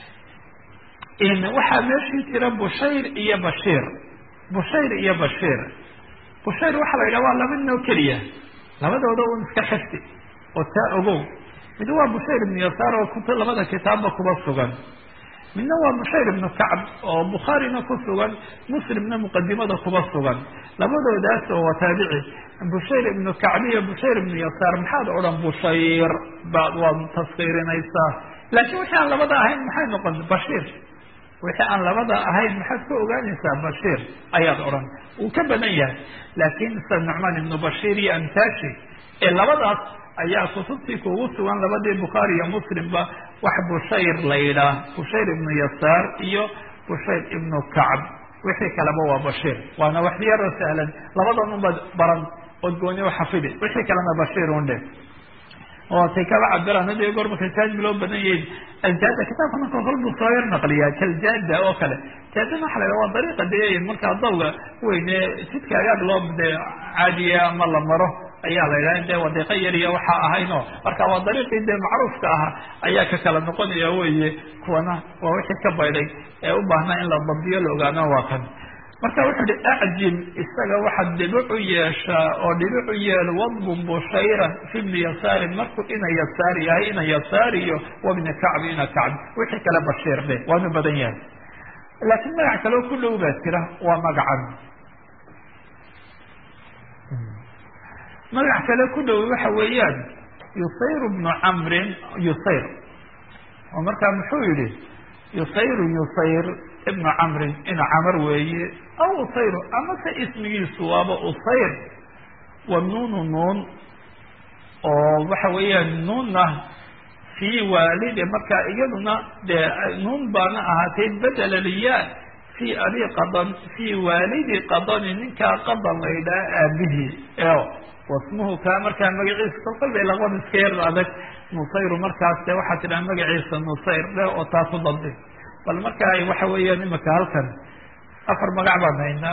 waxaa meeshii jira bushayr iyo bashiir bushayr iyo bashiir bushayr waxaa la yidhaha waa laba noo keliya labadooda un iska xifdi oo taa ogow mid waa bushayr ibnu yasaar oo kut labada kitaabba kuba sugan midna waa bushayr ibnu kacb oo bukhaarina ku sugan muslimna muqadimada kuba sugan labadoodaas oo waa taabici bushayr ibnu kacb iyo bushayr ibnu yasaar maxaad odhan bushayr baad waad taskiirinaysaa laakiin wixii aan labada ahayn maxay noqon bashiir wixii aan labada ahayn maxaad ka ogaanaysaa bashiir ayaad odhan wuu ka badan yahay laakiin sida nucmaan ibnu bashiir iyo amtaashi ee labadaas ayaa kutubtii kuugu sugan labadii bukhaari iyo muslimba wax bushayr la yidhaah bushayr ibnu yasaar iyo bushayr ibnu kacb wixii kaleba waa bashiir waana wax yaroo sahlan labadan unbad baran ood gooni u xafidi wixii kalena bashiir un dhe oo tay kaba cabiraan hadiyo goor markay jaajib loo badan yahin aljaada kitaabka marka kol buu soo yar naqliyaa kaljaada oo kale jaadana waxa la yidhaha waa dariiqa dee markaa dawga weyne jidka agaag loo de caadiya ama la maro ayaa la yidhaha dee wadiiqo yar iyo waxaa ahaynoo marka waa dariiqii dee macruufka ahaa ayaa ka kala noqonaya weye kuwana waa wixii ka bayday ee u baahnaa in la dabdiyo la ogaano waa kan marka wuxuu ihi acjim isaga waxaad dhibic u yeeshaa oo dhibic u yeel wadbun bushayran fi bni yasaarin markuu ina yasaar yahay ina yasaar iyo wabni kacbi ina kacbi wixii kale bashiir dhe waanu badan yahay laakiin magac kaleo ku dhow baa jira waa magacan magac kale ku dhow waxa weeyaan yusayr bnu camrin yusayr oo markaa muxuu yihi yusayru yusayr ibnu camrin ina camar weeye aw usayru amase ismigiisu waaba usayr wa nuunu nuun oo waxa weeyaan nuunna fii waalidi marka iyaduna dee nuun baana ahaatay bedela liyaa fii abi qadan fii waalidi qadani ninkaa qadan la yidhaha aabihii eo wasmuhu kaa markaa magaciisa kolkol bay laqon iska yar adag nusayru markaas de waxaa tidhaha magaciisa nusayr dhe oo taa ku dabdi bal marka waxa weeyaan imika halkan afar magac baan haynaa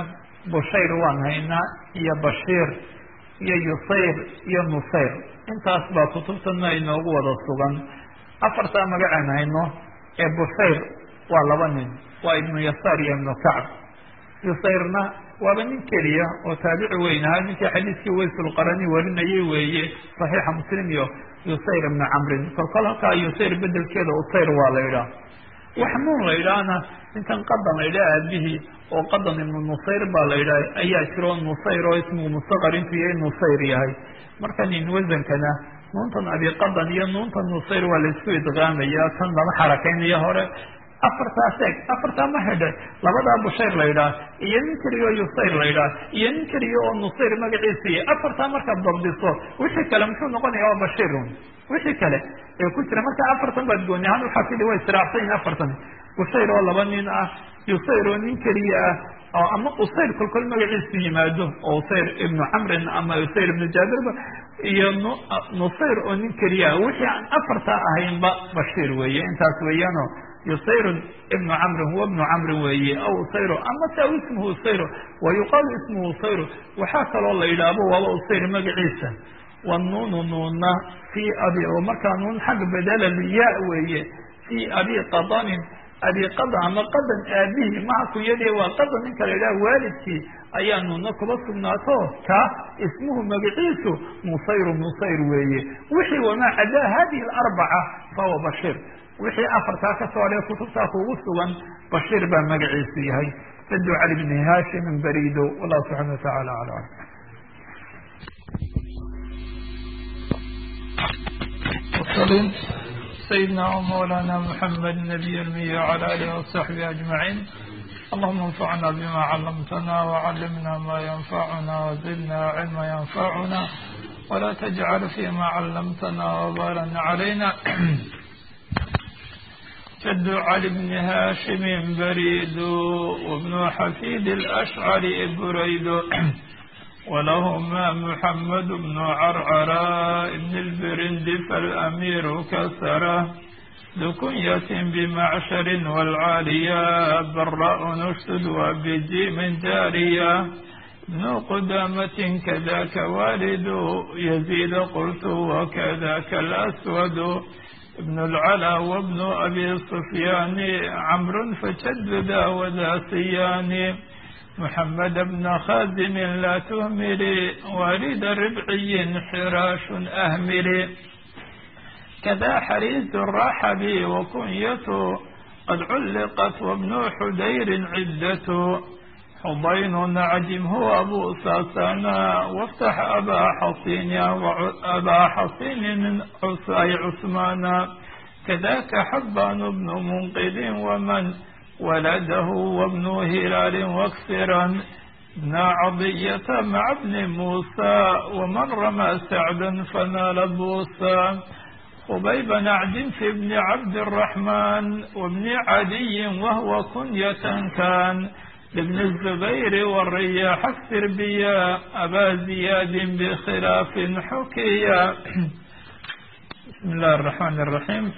bushayr waan haynaa iyo bashiir iyo yusayr iyo nusayr intaas baa kutubtana inoogu wada sugan afartaa magacaan hayno ee bushayr waa laba nin waa ibnu yasaar iyo ibnu kacb yusayrna waaba nin keliya oo taabici weyn ahaa ninkii xadiiskii waysulqarani warinayay weeye saxiixa muslim iyo yusayr ibnu camrin kolkol halkaa yusayr bedelkeeda usayr waa la yidhaah wax nuun la yidhaahna ninkan qadan la yidhaha aabihii oo qadan ibnu nusayr baa la yidhaha ayaa jiro nusayr oo ismigu mustaqar intuu yahay nusayr yahay marka nin wasankana nuuntan abiqadan iyo nuuntan nusayr waa laisku idqaamaya kan lama xarakaynayo hore afartaas eeg afartaa ma hedhe labadaa bushayr la yidhaah iyo nin keliya oo yusayr la yidhaah iyo nin keliya oo nusayr magaciisa iyo afartaa markaad dabdiso wixii kale muxuu noqonaya waa bashirun wixii kale ee ku jira marka afartan baad gooni ahaan waxaa kili waa israacsan yihin afartan bushayr oo laba nin ah yusayr oo nin keliya ah oo ama usayr kolkol magaciisu yimaado oo usayr ibnu camrin ama usayr ibnu jaabirba iyo nusayr oo nin keliya ah wixii aan afartaa ahaynba bashiir weeye intaas weeyaano yusayrun ibnu camrin huwa ibnu camrin weeye aw usayro ama se aw ismuhu usayro wa yuqaalu ismuhu usayro waxaa kaloo la yidhaahbo waaba usayr magaciisa wanuunu nuunna fii abi oo markaa nuun xagga bedela ya weeye fii abi qadanin abi qadan ama qadan aabihii maha kunyadii waa qadan ninka la yidhaha waalidkii ayaa nuunna kuba sugnaato kaa ismuhu magaciisu nusayru nusayr weeye wixii wamaa cadaa hadihi alarbaca fahuwa bashiir wixii afartaa ka soo hadhay kutubtaa kugu sugan bashiir baa magaciisu yahay sadu cali bni haashimin barido wallahu subxana watacaala aclam وصلين سيدنا ومولانا محمد النبي المي وعلى آله وصحبه أجمعين اللهم انفعنا بما علمتنا وعلمنا ما ينفعنا وزدنا علما ينفعنا ولا تجعل فيما علمتنا وبالا علينا جد علي بن هاشم بريد وابن حفيد الأشعري بريد ولهما محمد بن عرعرة بن البرند فالأمير كسره ذو كنية بمعشر والعالية براء نشد وبجيم جارية ابن قدامة كذاك والد يزيد قلت وكذاك الأسود ابن العلا وابن أبي سفيان عمرو فشدد وذا سيان محمد بن خازم لا تهملي والد ربعي حراش أهملي كذا حريز الرحب وكنيته قد علقت وابن حدير عدته حضين عجم هو أبو ساسانا وافتح أبا حصين أبا حصين من عصاي عثمانا كذاك حبان بن منقذ ومن ولده وابن هلال واكسرا ابن عضية مع ابن موسى ومن رمى سعدا فنال بوسى خبيب نعد في ابن عبد الرحمن وابن عدي وهو كنية كان لابن الزبير والرياح اكثر بيا أبا زياد بخلاف حكيا بسم الله الرحمن الرحيم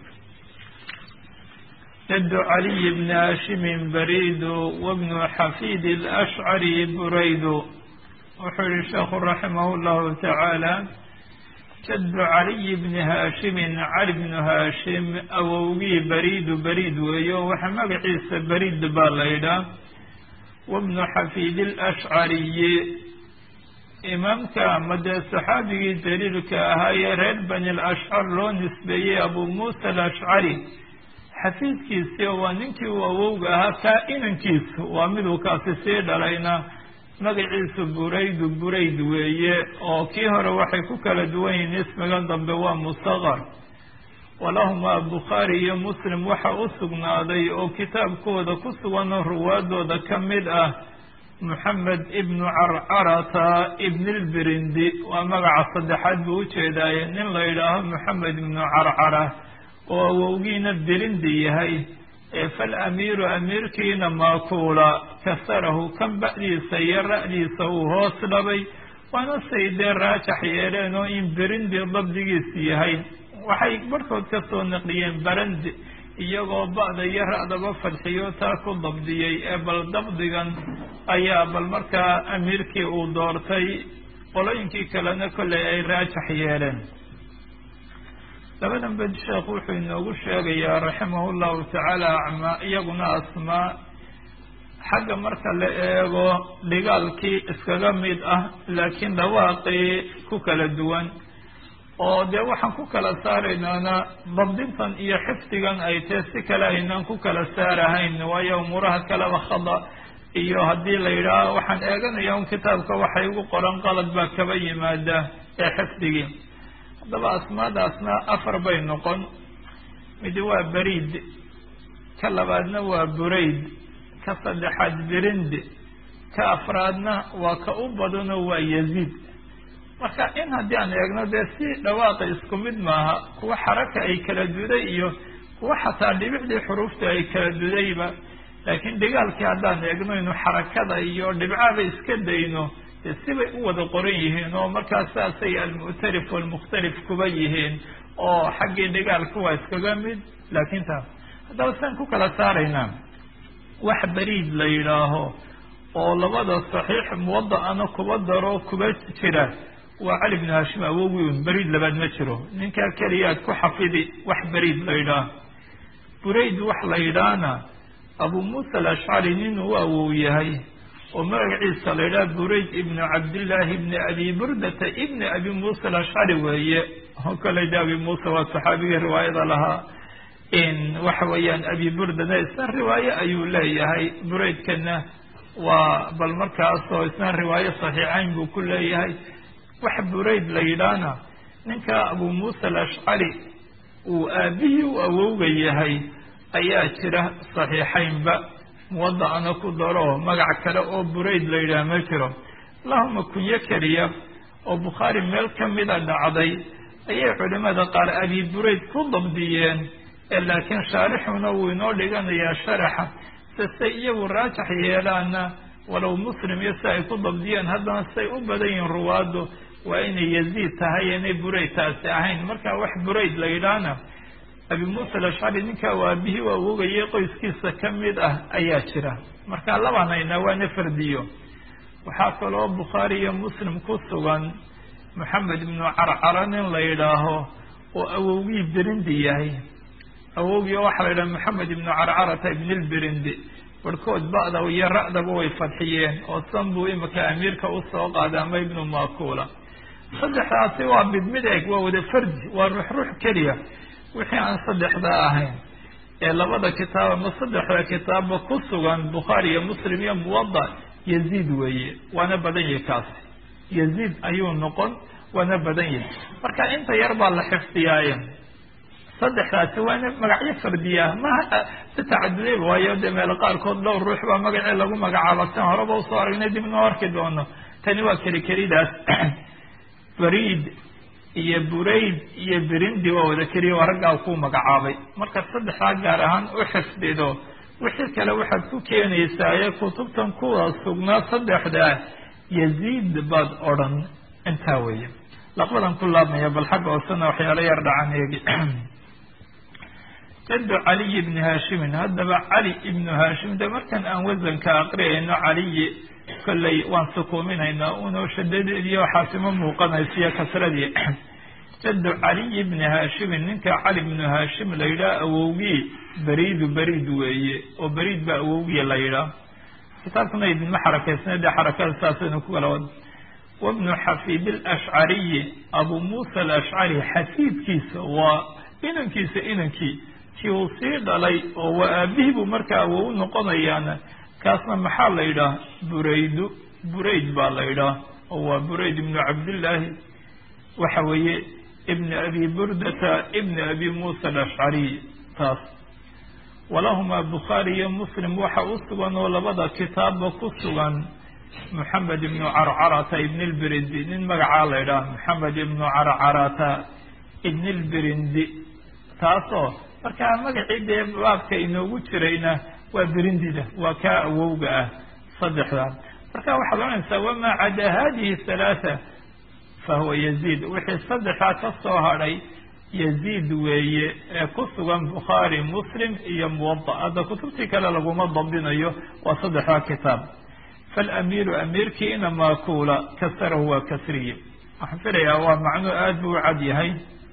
جد علي بن هاشم بريد وابن حفيد الأشعري بريد وحر الشيخ رحمه الله تعالى جد علي بن هاشم علي بن هاشم أووي بريد بريد ويو وحمق عيسى بريد باليدا وابن حفيد الأشعري إمامك مدى صحابي جليلك هاي ريد بن الأشعر لو نسبي أبو موسى الأشعري xafiidkiisi waa ninkii uu awowga ahaa kaa-inankiisu waa miduu kaasi sii dhalayna magaciisu buraydu burayd weeye oo kii hore waxay ku kala duwan yihiin ismigan dambe waa mustaqar walahumaa bukhaari iyo muslim waxa u sugnaaday oo kitaabkooda ku suganoo ruwaadooda ka mid ah moxamed ibnu carcarata ibnilbirindi waa magaca saddexaad buu ujeedaaye nin la yidhaaho moxamed ibnu carcara oo awowgiina birindi yahay ee fal amiiru amiirkiina maakuula kasarahu kan ba'diisa iyo ra'diisa uu hoos dhabay waana say dee raajax yeeleen oo in birindi dabdigiisu yahay waxay barhkood ka soo naqliyeen barandi iyagoo ba'da iyo ra'daba fadxiyo taa ku dabdiyey ee bal dabdigan ayaa bal markaa amiirkii uu doortay qolooyinkii kalena kolley ay raajax yeeleen labadan bed sheekh wuxuu inoogu sheegayaa raximahu llahu tacaala acmaa iyaguna asmaa xagga marka la eego dhigaalkii iskaga mid ah laakiin dhawaaqii ku kala duwan oo dee waxaan ku kala saaraynaana dabdintan iyo xifdigan ay tahe si kale aynaan ku kala saarahayn waayo umuuraha kaleba khada iyo haddii la yidhaaho waxaan eeganaya un kitaabka waxay ugu qoran qalad baa kaba yimaada ee xifdigii haddaba asmaadaasna afar bay noqon midi waa beriid ka labaadna waa burayd ka saddexaad birind ka afraadna waa ka u badano waa yaziid marka in haddii aan eegno dee si dhawaaqa isku mid maaha kuwa xaraka ay kala duday iyo kuwa xataa dhibicdii xuruufta ay kala dudayba laakiin dhigaalkii haddaan eegno inu xarakada iyo dhibcaaba iska dayno dee sibay u wada qoran yihiin oo markaas saasay almu'tarif walmukhtalif kuba yihiin oo xaggii dhigaalka waa iskaga mid laakiin taas haddaba saan ku kala saaraynaa wax beriid la yidhaaho oo labada saxiix muwada'ana kuba daro kuba jira waa cali bnu hashim awowi un beriid labaad ma jiro ninkaa keliyaad ku xafidi wax beriid la yidhaah burayd wax la yidhaahna abu muusa alashcari nin uu awow yahay oo magaciisa la yidhaha burayd ibnu cabdillaahi ibni abi burdata ibni abi muusa alashcari weeye oo kale de abi muusa waa saxaabigii riwaayada lahaa waxa weeyaan abi burdana isna riwaaye ayuu leeyahay buraydkana waa bal markaasoo isna riwaaye saxiixayn buu ku leeyahay wax burayd la yidhaahna ninka abu muusa alashcari uu aabihii u awowga yahay ayaa jira saxiixaynba muwada'ana ku daro magac kale oo burayd la yidhaah ma jiro allahuma kunyo keliya oo bukhaari meel kamida dhacday ayay culimada qaar abi burayd ku dabdiyeen ee laakiin shaarixuna wuu inoo dhiganayaa sharaxa sise iyagu raajax yeelaana walow muslim iyo si ay ku dabdiyeen haddana siay u badan yihiin ruwaaddu waa inay yaziid tahay inay burayd taasi ahayn marka wax burayd la yidhaahna abi muusa alashcari ninkaa waa aabihii u awogayay qoyskiisa ka mid ah ayaa jira marka labanayna waana fardiyo waxaa kaloo bukhaari iyo muslim ku sugan moxamed ibnu carcara nin la yidhaaho oo awowgii birindi yahay awowgii waxaa la yidhaha moxamed ibnu carcarata ibn lbirindi barhkood ba'da iyo ra'daba way fadxiyeen oo san buu imika amiirka usoo qaaday ama ibnu makula saddexdaasi waa mid mid eg waa wada fardi waa ruux ruux keliya wixii aan saddexdaa ahayn ee labada kitaab ama saddexda kitaabba ku sugan bukhaari iyo muslim iyo muwada yaziid weeye waana badan yahi kaasi yaziid ayuu noqon waana badan yahi marka inta yar baa la xifdiyaaye saddexdaasi waana magacyo fardiya maha si tacaduday waayo dee meel qaarkood dhowr ruux baa magacii lagu magacaaba san horeba usoo aragnay dib noo arki doono tani waa keli kelidaas bariid iyo burayd iyo birindi waa wada keliya waa raggaa ku magacaabay marka saddexdaa gaar ahaan u xifdido wixii kale waxaad ku keenaysaa ee kutubtan kuwa sugnaa saddexdaa yaziid baad odhan intaa weeye laqbadan ku laabmaya bal xagga hoosena waxyaalo yar dhacan eegi jaddu caliy ibni haashimin haddaba cali ibnu haashim de markan aan wasanka aqriyayno caliyi kolley waan sukuuminaynaa unoo shadadeediyo waxaasima muuqanaysiyo kasradii jaddu caliy ibni haashimin ninka cali ibnu haashim la yidhaha awowgii beriidu beriid weeye oo beriid baa awowgii la yidhaah kitaabkuna idinma xarakaysna dee xarakada saasaynu ku kala wada wabnu xafiid alashcariyi abu muusa alashcari xafiidkiisa waa inankiisa inankii kii uu sii dhalay oo waa aabihii buu markaa awow noqonayaana kaasna maxaa la yidhaah buraydu burayd baa la yidhaah oo waa burayd ibnu cabdillaahi waxa weeye ibni abi burdata ibni abi muusa alashcariy taas walahumaa bukhaari iyo muslim waxa u sugan oo labada kitaabba ku sugan moxamed ibnu carcarata ibn lbirindi nin magacaa la yidhaah moxamed ibnu carcarata ibn lbirindi taasoo markaa magacii dee baabka inoogu jirayna waa birindida waa kaa awowga ah saddexdaa marka waxaad oranaysaa wamaa cadaa hadihi halaatha fahuwa yaziid wixii saddexdaa ka soo hadhay yaziid weeye ee ku sugan bukhaari muslim iyo muwada hadda kutubtii kale laguma dabdinayo waa saddexdaa kitaab falamiiru amiirkii ina maakuula kasarahu waa kasriye waxaan filayaa waa macnuu aada buu u cad yahay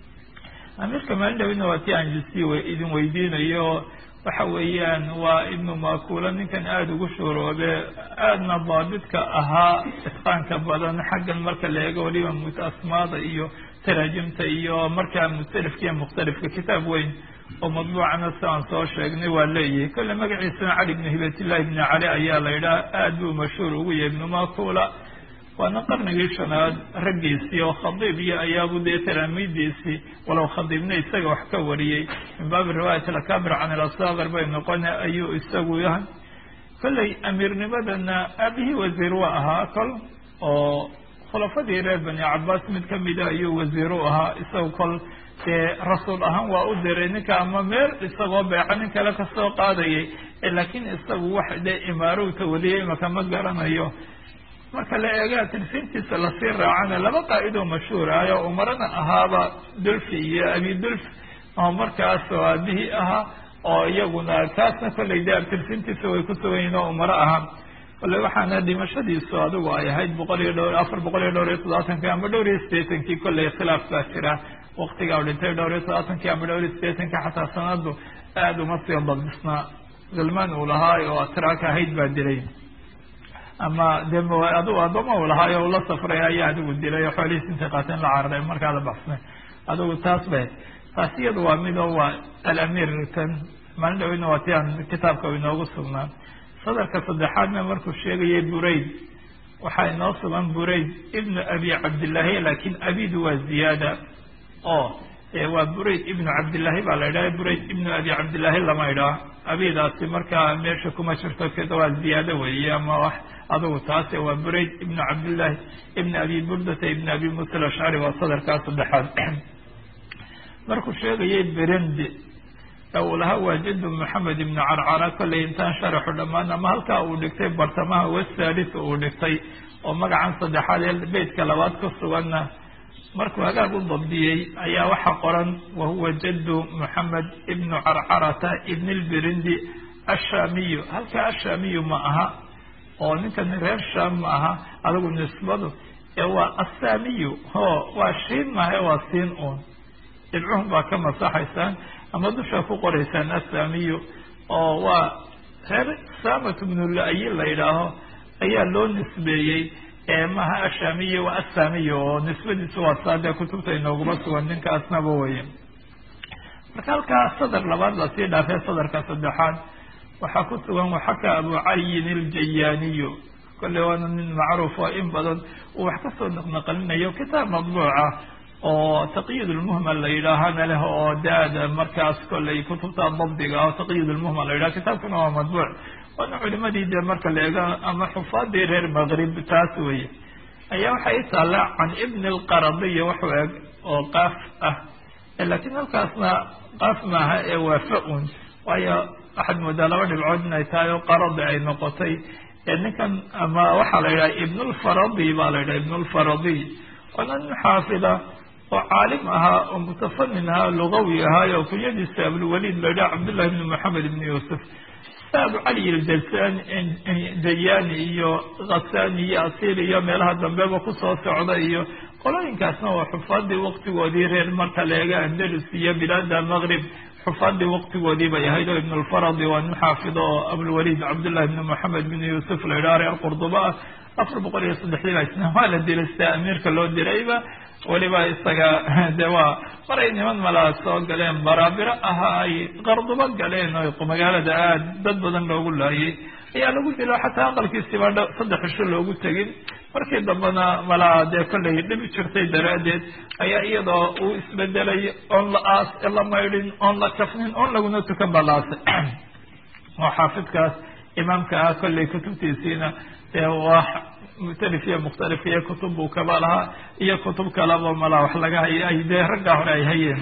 amiirka maalin dhawina waa ti aan jusi idin weydiinayo waxa weeyaan waa ibnu makuula ninkan aada ugu shuuroobe aadna daabidka ahaa itqaanka badan xaggan marka la eego waliba asmaada iyo taraajimta iyo markaa mukhtalifka iyo mukhtalifka kitaab weyn oo madbuucana si aan soo sheegnay waa leeyahay kolle magaciisana cali ibnu hibatillahi ibni cali ayaa la yidhaha aada buu mashhuur ugu yahay ibnu makuula waana qarnigii shanaad raggiisii oo khadiib iyo ayaabu dee talaamiidiisii walow khadiibna isaga wax ka wariyey min baabi riwaayat alakabir can ilasaakir bay noqone ayuu isagu yahay kolley amiirnimadana aabihii wasiir waa ahaa kol oo khulafadii reer bani cabaas mid kamida ayuu wasiir u ahaa isaga kol dee rasuul ahaan waa u diray ninka ama meel isagoo beeca nin kale kasoo qaadayay laakiin isagu wax dee imaaro u tawaliyay imaka ma garanayo marka la eega tilfintiisa lasii raacana laba qaa'idoo mashhuur ah oo umarana ahaaba dulfi iyo abi dulf oo markaas oo aabihii ahaa oo iyaguna kaasna kollay de tilfintiisa way ku sugan yihin oo umaro ahaa kolley waxaana dhimashadiisu adigu ay ahayd boqol iyo dhowr afar boqol iyo dhowr iyo toddobaatankii ama dhowr iyo sideetankii kolley khilaaf baa jira waktiga u dhintay dhowr iyo toddobaatankii ama dhowr iyo sideetankii xataa sanadu aada uma sii dabdisnaa zulmaan uu lahaa oo atraak ahayd baa dilay ama de adigu adooma u lahaayo ula safray ayaa adigu dilay oo xoolihiis intay qaateen la cararay markaa la baxsnay adigu taas bay taas iyadu waa mido waa alamiir kan maalin dhaweyna waa ti aan kitaabka inoogu sugnaa sadarka saddexaadna markuu sheegayay burayd waxaa inoo sugan burayd ibnu abi cabdillaahi laakin abidu waa ziyaada oo waa burayd ibnu cabdillaahi baa la idhaha burayd ibnu abi cabdillaahi lama idhaah abidaasi markaa meesha kuma jirto kada waa ziyaado weeye ama wax adugu taase waa burayd ibnu cabdillaahi ibn abi burdata ibn abi musa alashcari waa sadarkaa saddexaad markuu sheegayay berendi uu lahaa waa jadu maxamed ibnu carcara kollay intaan sharaxu dhammaan ama halkaa uu dhigtay bartamaha wasalis uu dhigtay oo magacan saddexaad ee beytka labaad ku suganna markuu hagaag u dabdiyey ayaa waxaa qoran wahuwa jadu moxamed ibnu carcarata ibn lberindi ashaamiyu halkaa ashaamiyu ma aha oo ninkan reer shaam ma aha adigu nisbadu ee waa assaamiyu ho waa shiin maha waa siin uun dhibcuhun baa ka masaxaysaan ama dushaa ku qoraysaan assaamiyu oo waa reer samat bnu la-yi la yidhaaho ayaa loo nisbeeyey maha ashaamiyi waa assaamiyu oo nisbadiisu waa saadee kutubta inooguma sugan ninkaasnaba weye marka halkaa sadar labaad lasii dhaafee sadarka saddexaad waxaa ku sugan waxaka abu caliyin iljayaaniyu kolley waana nin macruuf oo in badan uu wax kasoo naqnaqalinayo kitaab madbuuca oo taqyid lmuhmal la yidhaahana leh oo daada markaas kolley kutubta dabdiga oo taqyid lmuhmal la yidhaha kitaabkuna waa madbuuc waana culimadii dee marka la eego ama xufaadii reer maqrib taas weye ayaa waxay taalla can ibni lqaradiy waxu eg oo qaaf ah laakiin halkaasna qaaf maaha ee waa fa-un waayo waxaad moodaa laba dhibcood inay tahay oo qaradi ay noqotay ninkan ama waxaa la yidhaha ibnulfaradi baa la yidhaha ibnulfaradiy waana nin xaafida oo caalim ahaa oo mutafanin ahaa lugawi ahaayo kunyadiisa abulwaliid la yidhaha cabdullahi ibni moxamed ibni yuusuf abu cali iljasan dayani iyo khasani iyo asiil iyo meelaha dambeba kusoo socda iyo qolooyinkaasna waa xufaadii waktigoodii reer marka la eega andalus iyo bilaada maqrib xufaadii waktigoodii bay ahayd oo ibn lfaradi waa nin xaafido oo abulwaliid cabdullahi ibni moxamed ibni yuusuf la yidhaha reer qurduba ah afar boqol iyo saddexdii baa isna waa la dilay sida amiirka loo dirayba weliba isaga de waa maray niman malaa soo galeen baraabiro ahaa ay qardubo galeen oo magaalada aad dad badan loogu laayay ayaa lagu dilo xataa aqalkiisiba dh saddex isho loogu tegin markii dambena malaa dee kollay dhibi jirtay daraaddeed ayaa iyadoo uu isbedelay oon la aas la maydhin oon la kafnin oon laguna tukan balaasay oo xaafidkaas imaamka ah kollay kutubtiisiina dee waa mukhtalif iyo mukhtalif iyo kutub buu kaba lahaa iyo kutub kalaba malaa wax laga hay ay dee raggaa hore ay hayeen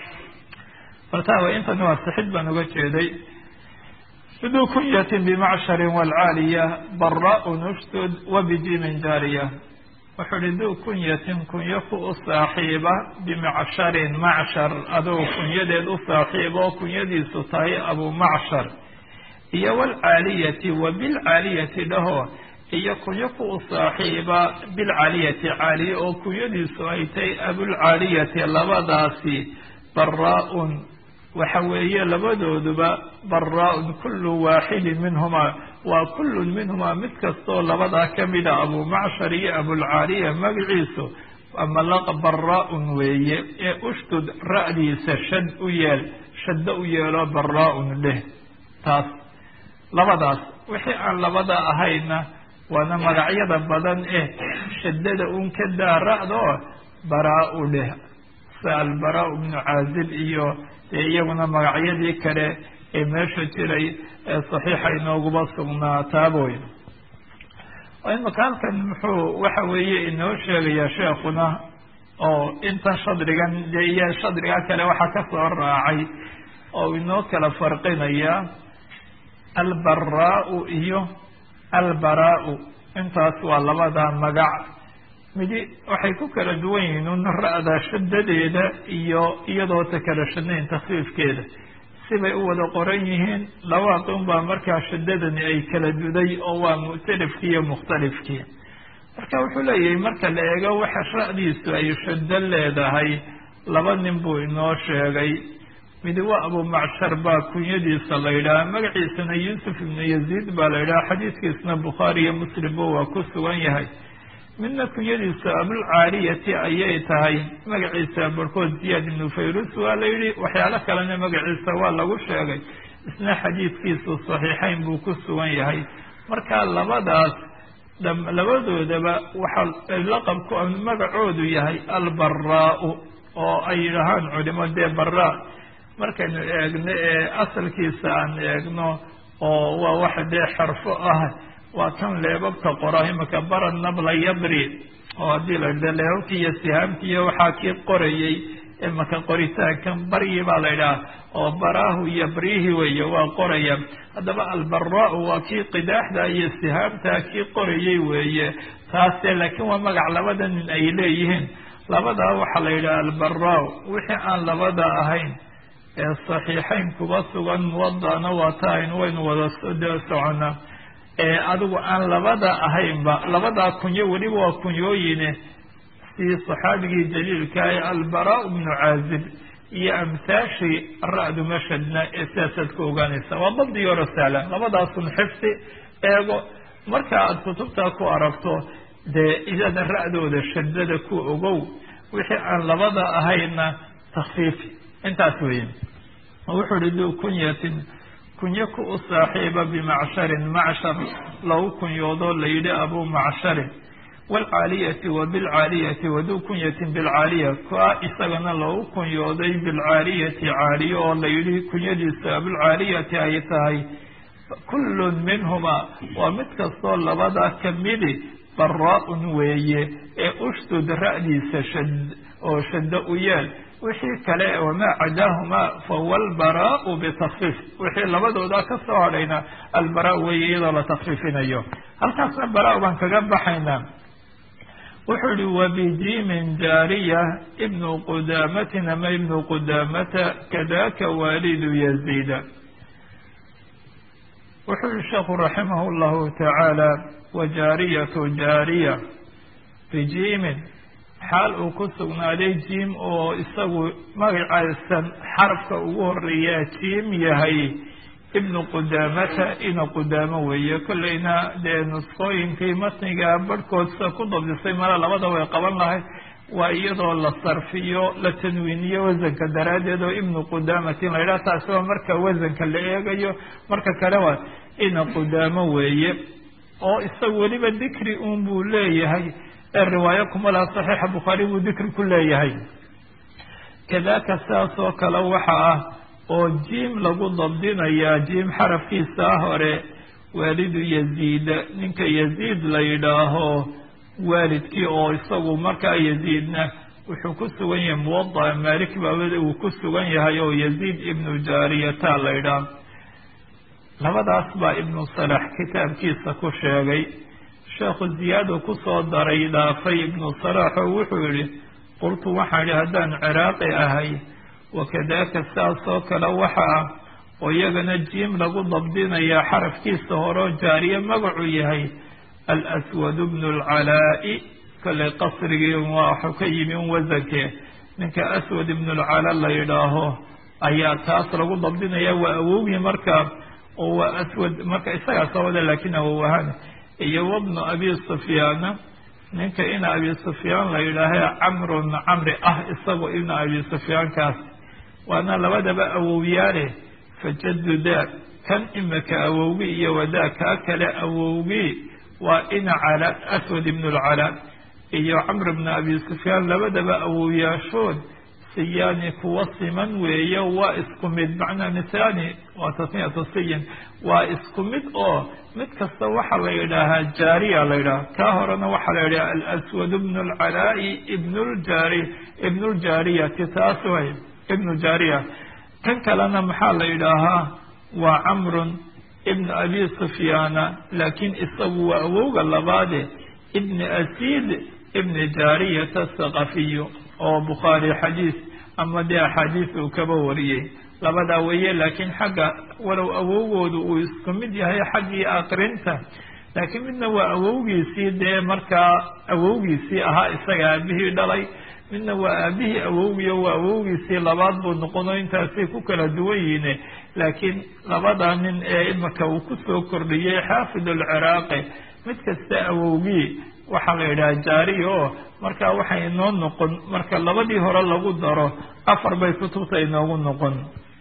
faltawa intani waa sixid baan uga jeeday bidu kunyatin bimacshari waalcaaliya bara-un ustud wabijimin jaariya wuxuu uhi duu kunyatin kunyo ku u saaxiiba bimacsharin macshar aduu kunyadeed u saaxiiba oo kunyadiisu tahay abumacshar iyo walcaaliyati wa bilcaaliyati dhaho iyo kunyo ku u saaxiiba bilcaaliyati caaliye oo kunyadiisu ay tahay abulcaaliyati labadaasi baraa-un waxa weeye labadooduba baraa-un kullu waaxidin minhumaa waa kullun minhumaa mid kastoo labadaa ka mida abumacshar iyo abulcaaliya magaciisu ama laqa baraa-un weeye ee ushdud ra'diisa shad u yeel shaddo u yeelo baraa-un leh taas labadaas wixii aan labada ahayna waana magacyada badan eh shaddada un ka daa ra-da oo baraa-u leh sida albaraa-u bnu caazib iyo dee iyaguna magacyadii kale ee meesha jiray ee saxiixa inooguba sugnaataaboy imaka halkan muxuu waxa weeye inoo sheegayaa sheekuna oo intan shadrigan dee iyo shadriga kale waxaa ka soo raacay oo inoo kala farqinaya albaraa-u iyo albaraa-u intaas waa labada magac midi waxay ku kala duwan yihiin un ra-da shadadeeda iyo iyadoo ta kala shadnayn takfiifkeeda sibay u wada qoran yihiin labaadun baa markaa shadadani ay kala duday oo waa mu'talifkii iyo mukhtalifkii marka wuxuu leeyahay marka la eego waxa ra-diisu ay shado leedahay laba nin buu inoo sheegay midi waa abumacshar baa kunyadiisa la yidhaha magaciisana yuusuf ibnu yaziid baa la yidhaha xadiiskiisna bukhaari iyo muslimba waa ku sugan yahay midna kunyadiisa abulcaaliyati ayay tahay magaciisa barkood ziyaad ibnu fayrus waa la yidhi waxyaalo kalena magaciisa waa lagu sheegay isna xadiidkiisu saxiixayn buu ku sugan yahay marka labadaas labadoodaba waxaa laqabku magacoodu yahay albaraa-u oo ay yidhahaan culimo dee baraa markaynu eegno ee asalkiisa aan eegno oo waa waxa dee xarfo ah waa kan leebabka qora imaka bara nabla yabri oo haddii la yidhah leebabkii iyo sihaamkii iyo waxaa kii qorayey imaka qoritaankan baryi baa la yidhaha oo baraahu yabrihi weeye waa qoraya haddaba albaraa-u waa kii qidaaxda iyo sihaamta kii qorayey weeye taase laakiin waa magac labada nin ay leeyihiin labadaa waxaa la yidhaha albaraa-u wixii aan labada ahayn ee saxiixayn kuba sugan muwadana waa tahayn waynu wada soconaa ee adigu aan labada ahaynba labadaa kunyo weliba waa kunyooyine si saxaabigii jaliilkaah albaraa bnu caazib iyo amhaashii ra-du mashadna ee sidaasaad ku ogaanaysa waa dabdi yoro sahlan labadaasun xifdi eego marka aad kutubtaa ku aragto dee iyada ra-dooda shadada ku ogow wixii aan labada ahayna takfiifi intaas weeye wuxuu uhi duu kunyatin kunyo ku u saaxiiba bimacsharin macshar lagu kunyoodoo la yidhi abu macsharin waalcaaliyati wa bilcaaliyati waduu kunyatin bilcaaliya kaa isagana lagu kunyooday bilcaaliyati caaliyo oo la yidhi kunyadiisa bilcaaliyati ay tahay kullun minhumaa waa mid kastoo labadaa kamidi baraa-un weeye ee ushdud ra-diisa shad oo shaddo u yeel wixii kale wamaa cadaahumaa fahuwa albaraau bitakfiif wixii labadooda ka soo hadhayna albaraa weeye iyadoo la takfiifinayo halkaasna baraa baan kaga baxaynaa wuxuu yihi wabijimin jaariya ibnu qudaamatin ama ibnu qudaamata kadaka waalidu yaziida wuxuu yihi sheekhu raximah llahu tacaala wajaariyatu jaariya bijimin xaal uu ku sugnaaday jiim oo isagu magacaysan xarafka ugu horeeyaa jiim yahay ibnu qudaamata ina qudaamo weeye kolleyna dee nusqooyinkii matniga barhkoodsa ku dabdisay mala labada way qaban lahayd waa iyadoo la sarfiyo la tanwiiniyo wasanka daraaddeed oo ibnu qudaamatin la yidhaha taasi waa marka wasanka la eegayo marka kale waa ina qudaamo weeye oo isaga weliba dikri un buu leeyahay ee riwaayo kuma laha saxiixa bukhaari buu dikri ku leeyahay kadaka sidaas oo kale waxa ah oo jiim lagu dabdinayaa jiim xarafkiisa hore waalidu yaziida ninka yaziid la yidhaaho waalidkii oo isagu markaa yaziidna wuxuu ku sugan yahay muwadaca maalik baabada uu ku sugan yahay oo yaziid ibnu jaariyata la yidhaah labadaas baa ibnu salax kitaabkiisa ku sheegay sheekhu ziyaado kusoo daray dhaafay ibnu salaax oo wuxuu yihi qultu waxaan idhi haddaan ciraaqi ahay wakadaaka saas oo kale waxa ah oo iyagana jiim lagu dabdinayaa xarafkiisa horeo jaariye magacu yahay alswadu bnu lcalaa'i kollay qasrigii waxuu ka yimi un wasanke ninka aswad ibnu lcala la yidhaaho ayaa taas lagu dabdinaya waa awowgii marka oo waa aswad marka isagaa sabada laakiin awow ahaan iyo wabnu abi sufyaana ninka ina abi sufyaan la yidhaaha camrun camri ah isagoo ibna abi sufyaankaas waana labadaba awowyaale fajadu daa kan imika awowgii iyo wadaa kaa kale awowgii waa ina cala aswad ibnu lcala iyo camr bna abi sufyaan labadaba awowyaashood siyaani kuwa siman weeye waa isku mid macnaa misaani waa tasniyatu siyin waa isku mid oo mid kasta waxaa la yidhaahaa jaariya la yidhaha kaa horena waxaa la yidhaha alaswad bnu lcalaa'i ibn ljaari ibnu ljaariyati taas way ibnu jaariya kan kalena maxaa la yidhaahaa waa camrun ibn abi sufyaana laakiin isagu waa awowga labaade ibni asiid ibni jaariyata saqafiyu oo bukhaari xadiis ama dee axaadiis uu kaba wariyey labadaa weeye laakiin xagga walow awowgoodu uu isku mid yahay xaggii aqrinta laakiin midna waa awowgiisii dee markaa awowgiisii ahaa isaga aabihii dhalay midna waa aabihii awowgiyo waa awowgiisii labaad buu noqono intaasay ku kala duwan yihiin laakiin labada nin ee imika uu kusoo kordhiyey xaafid alciraaqi mid kasta awowgii waxaa la yidhaha jaariya oo marka waxay inoo noqon marka labadii hore lagu daro afar bay kutubta inoogu noqon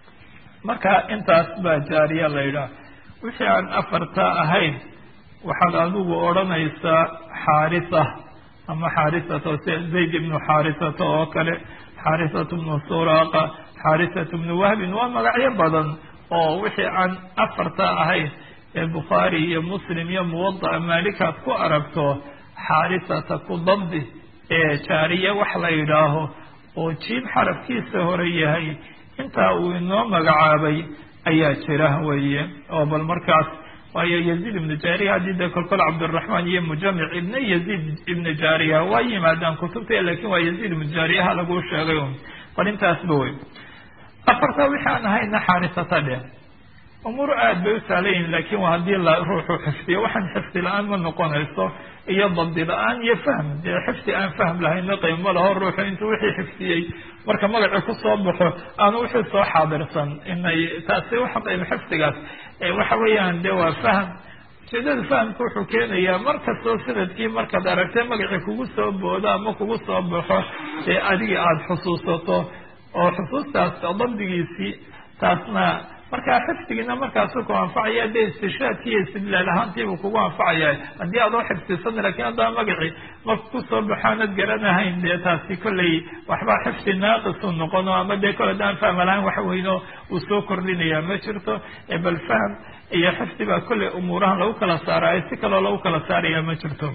marka intaas baa jaariya la yidhaha wixii aan afarta ahayn waxaad adigu odhanaysaa xaarisa ama xaarisata si zayd ibnu xaarisata oo kale xaarisatu bnu suraaqa xaarisatu bnu wahbin waa magacyo badan oo wixii aan afarta ahayn ee bukhaari iyo muslim iyo muwada'a maalikaad ku aragto xaarisata ku dabdi ee jaariye wax la yidhaaho oo jiib xarafkiisa hore yahay intaa uu inoo magacaabay ayaa jira weeye oo bal markaas waayo yaziid ibnu jaariya haddii dee kolkol cabdiraxmaan iyo mujamic ibna yaziid ibnu jaariya waa yimaadaan kutubta lakin waa yaziid ibnu jaariyaha laguu sheegay bal intaasba wey afarta wixii aan ahayna xaarisata dhe umuur aad bay u sahlan yihin lakin waa haddii la ruuxu xifdiyo waxaan xifdi la-aan ma noqonayso iyo dabdi la-aan iyo fahm dee xifdi aan fahm lahayna qiimo laho ruuxu intuu wixii xifdiyey marka magaci kusoo baxo aanu wixii soo xaadirsan inay taasi waxa qayb xifdigaas waxa weeyaan de waa fahm ujeedada fahamka wuxuu keenayaa markastoo sanadkii markaad aragtay magacii kugu soo boodo ama kugu soo baxo dee adigii aada xusuusato oo xusuustaas dabdigiisii taasna markaa xifdigiina markaasuu ku anfacaya dee istishaadki iyo istidlaal ahaantiibuu kugu anfacaya haddii aad oo xifdisan lakin haddaba magacii marka kusoo baxaanad garanahayn dee taasi kollay waxbaa xifdi naaqisuu noqono ama dee kole daan fahma lahayn wax weyno uu soo kordhinaya ma jirto bal fahm iyo xifdi baa kollay umuurahan lagu kala saaraayo si kaloo lagu kala saaraya ma jirto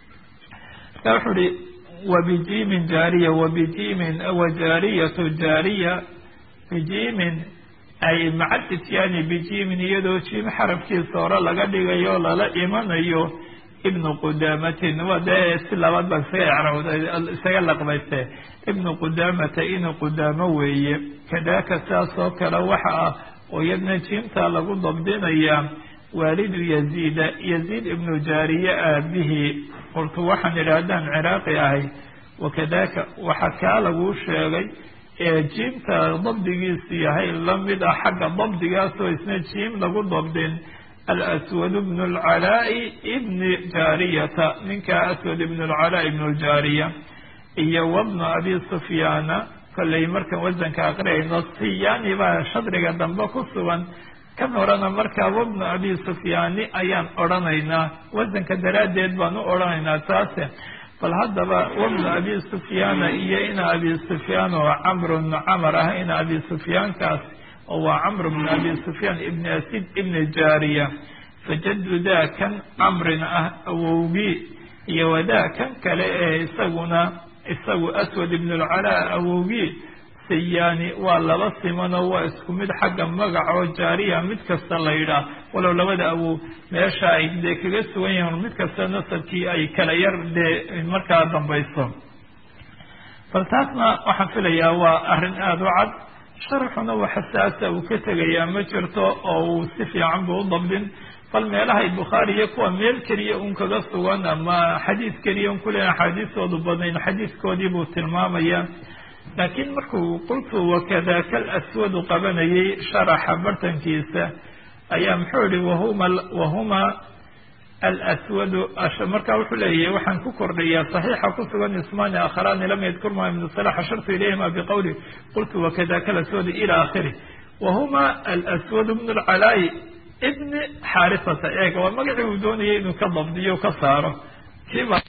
marka wuxuu ihi wabijimin jaariya wabijimin wajaariyatu jaariya bijimin ay maca ityaani bijimin iyadoo jim xarafkiisa hore laga dhigayo lala imanayo ibnu qudaamatin waa dee si labaad baa isaga ecrawda isaga laqbayste ibnu qudaamata inu qudaamo weeye kadaaka saas oo kale waxa ah oo iyadna jimta lagu dabdinayaa waalidu yaziida yaziid ibnu jaariye aabihii qultu waxaan idhi haddaan ciraaqi ahay wakadaaka waxa kaa laguu sheegay ee jiimta dabdigiisu yahay lamid ah xagga dabdigaasoo isna jiim lagu dabdin alaswad bnu lcalaa'i ibni jaariyata ninka aswad ibnu lcalaa ibnu ljaariya iyo wabnu abi sufyaana kollay markan wasanka aqriyayno siyaani baa shadriga dambe ku sugan kan horena markaa wabnu abi sufyaani ayaan odhanaynaa wasanka daraaddeed baan u odhanaynaa taase bal haddaba wabnu abi sufyaana iyo ina abi sufyaan oo camru bnu camar ah ina abi sufyaankaas oo waa camr bnu abi sufyaan ibni asid ibni jaariya fajadu daa kan camrin ah awowgii iyo wadaa kan kale ee isaguna isagu aswad ibnu lcalaa awowgii sayaani waa laba simanoo waa isku mid xagga magacoo jaariya mid kasta la yidhaah walow labada awow meesha ay dee kaga sugan yihiin mid kasta nasabkii ay kala yar dee markaa dambayso bal taasna waxaan filayaa waa arrin aada u cad sharxuna waxa saasa uu ka tegayaa ma jirto oo uu si fiican buu u dabdin bal meelahay bukhaari iyo kuwa meel keliya un kaga sugan ama xadiis keliya un kule axaadiistoodu badnayn xadiiskoodii buu tilmaamaya laakiin markuu qultu wakadaka alaswadu qabanayay sharaxa bartankiisa ayaa muxuu yihi wahuma wahuma alaswadu markaa wuxuu leeyahay waxaan ku kordhayaa saxiixa ku sugan ismaani akharaani lam yadkurma ibnu salax ashartu ilayhima biqowli qultu wakadaka alaswadu ila akhiri wahuma alaswadu bnu lcalaayi ibni xaarisata eega waa magacii uu doonayay inuu ka dabdiyo ka saaro kiiba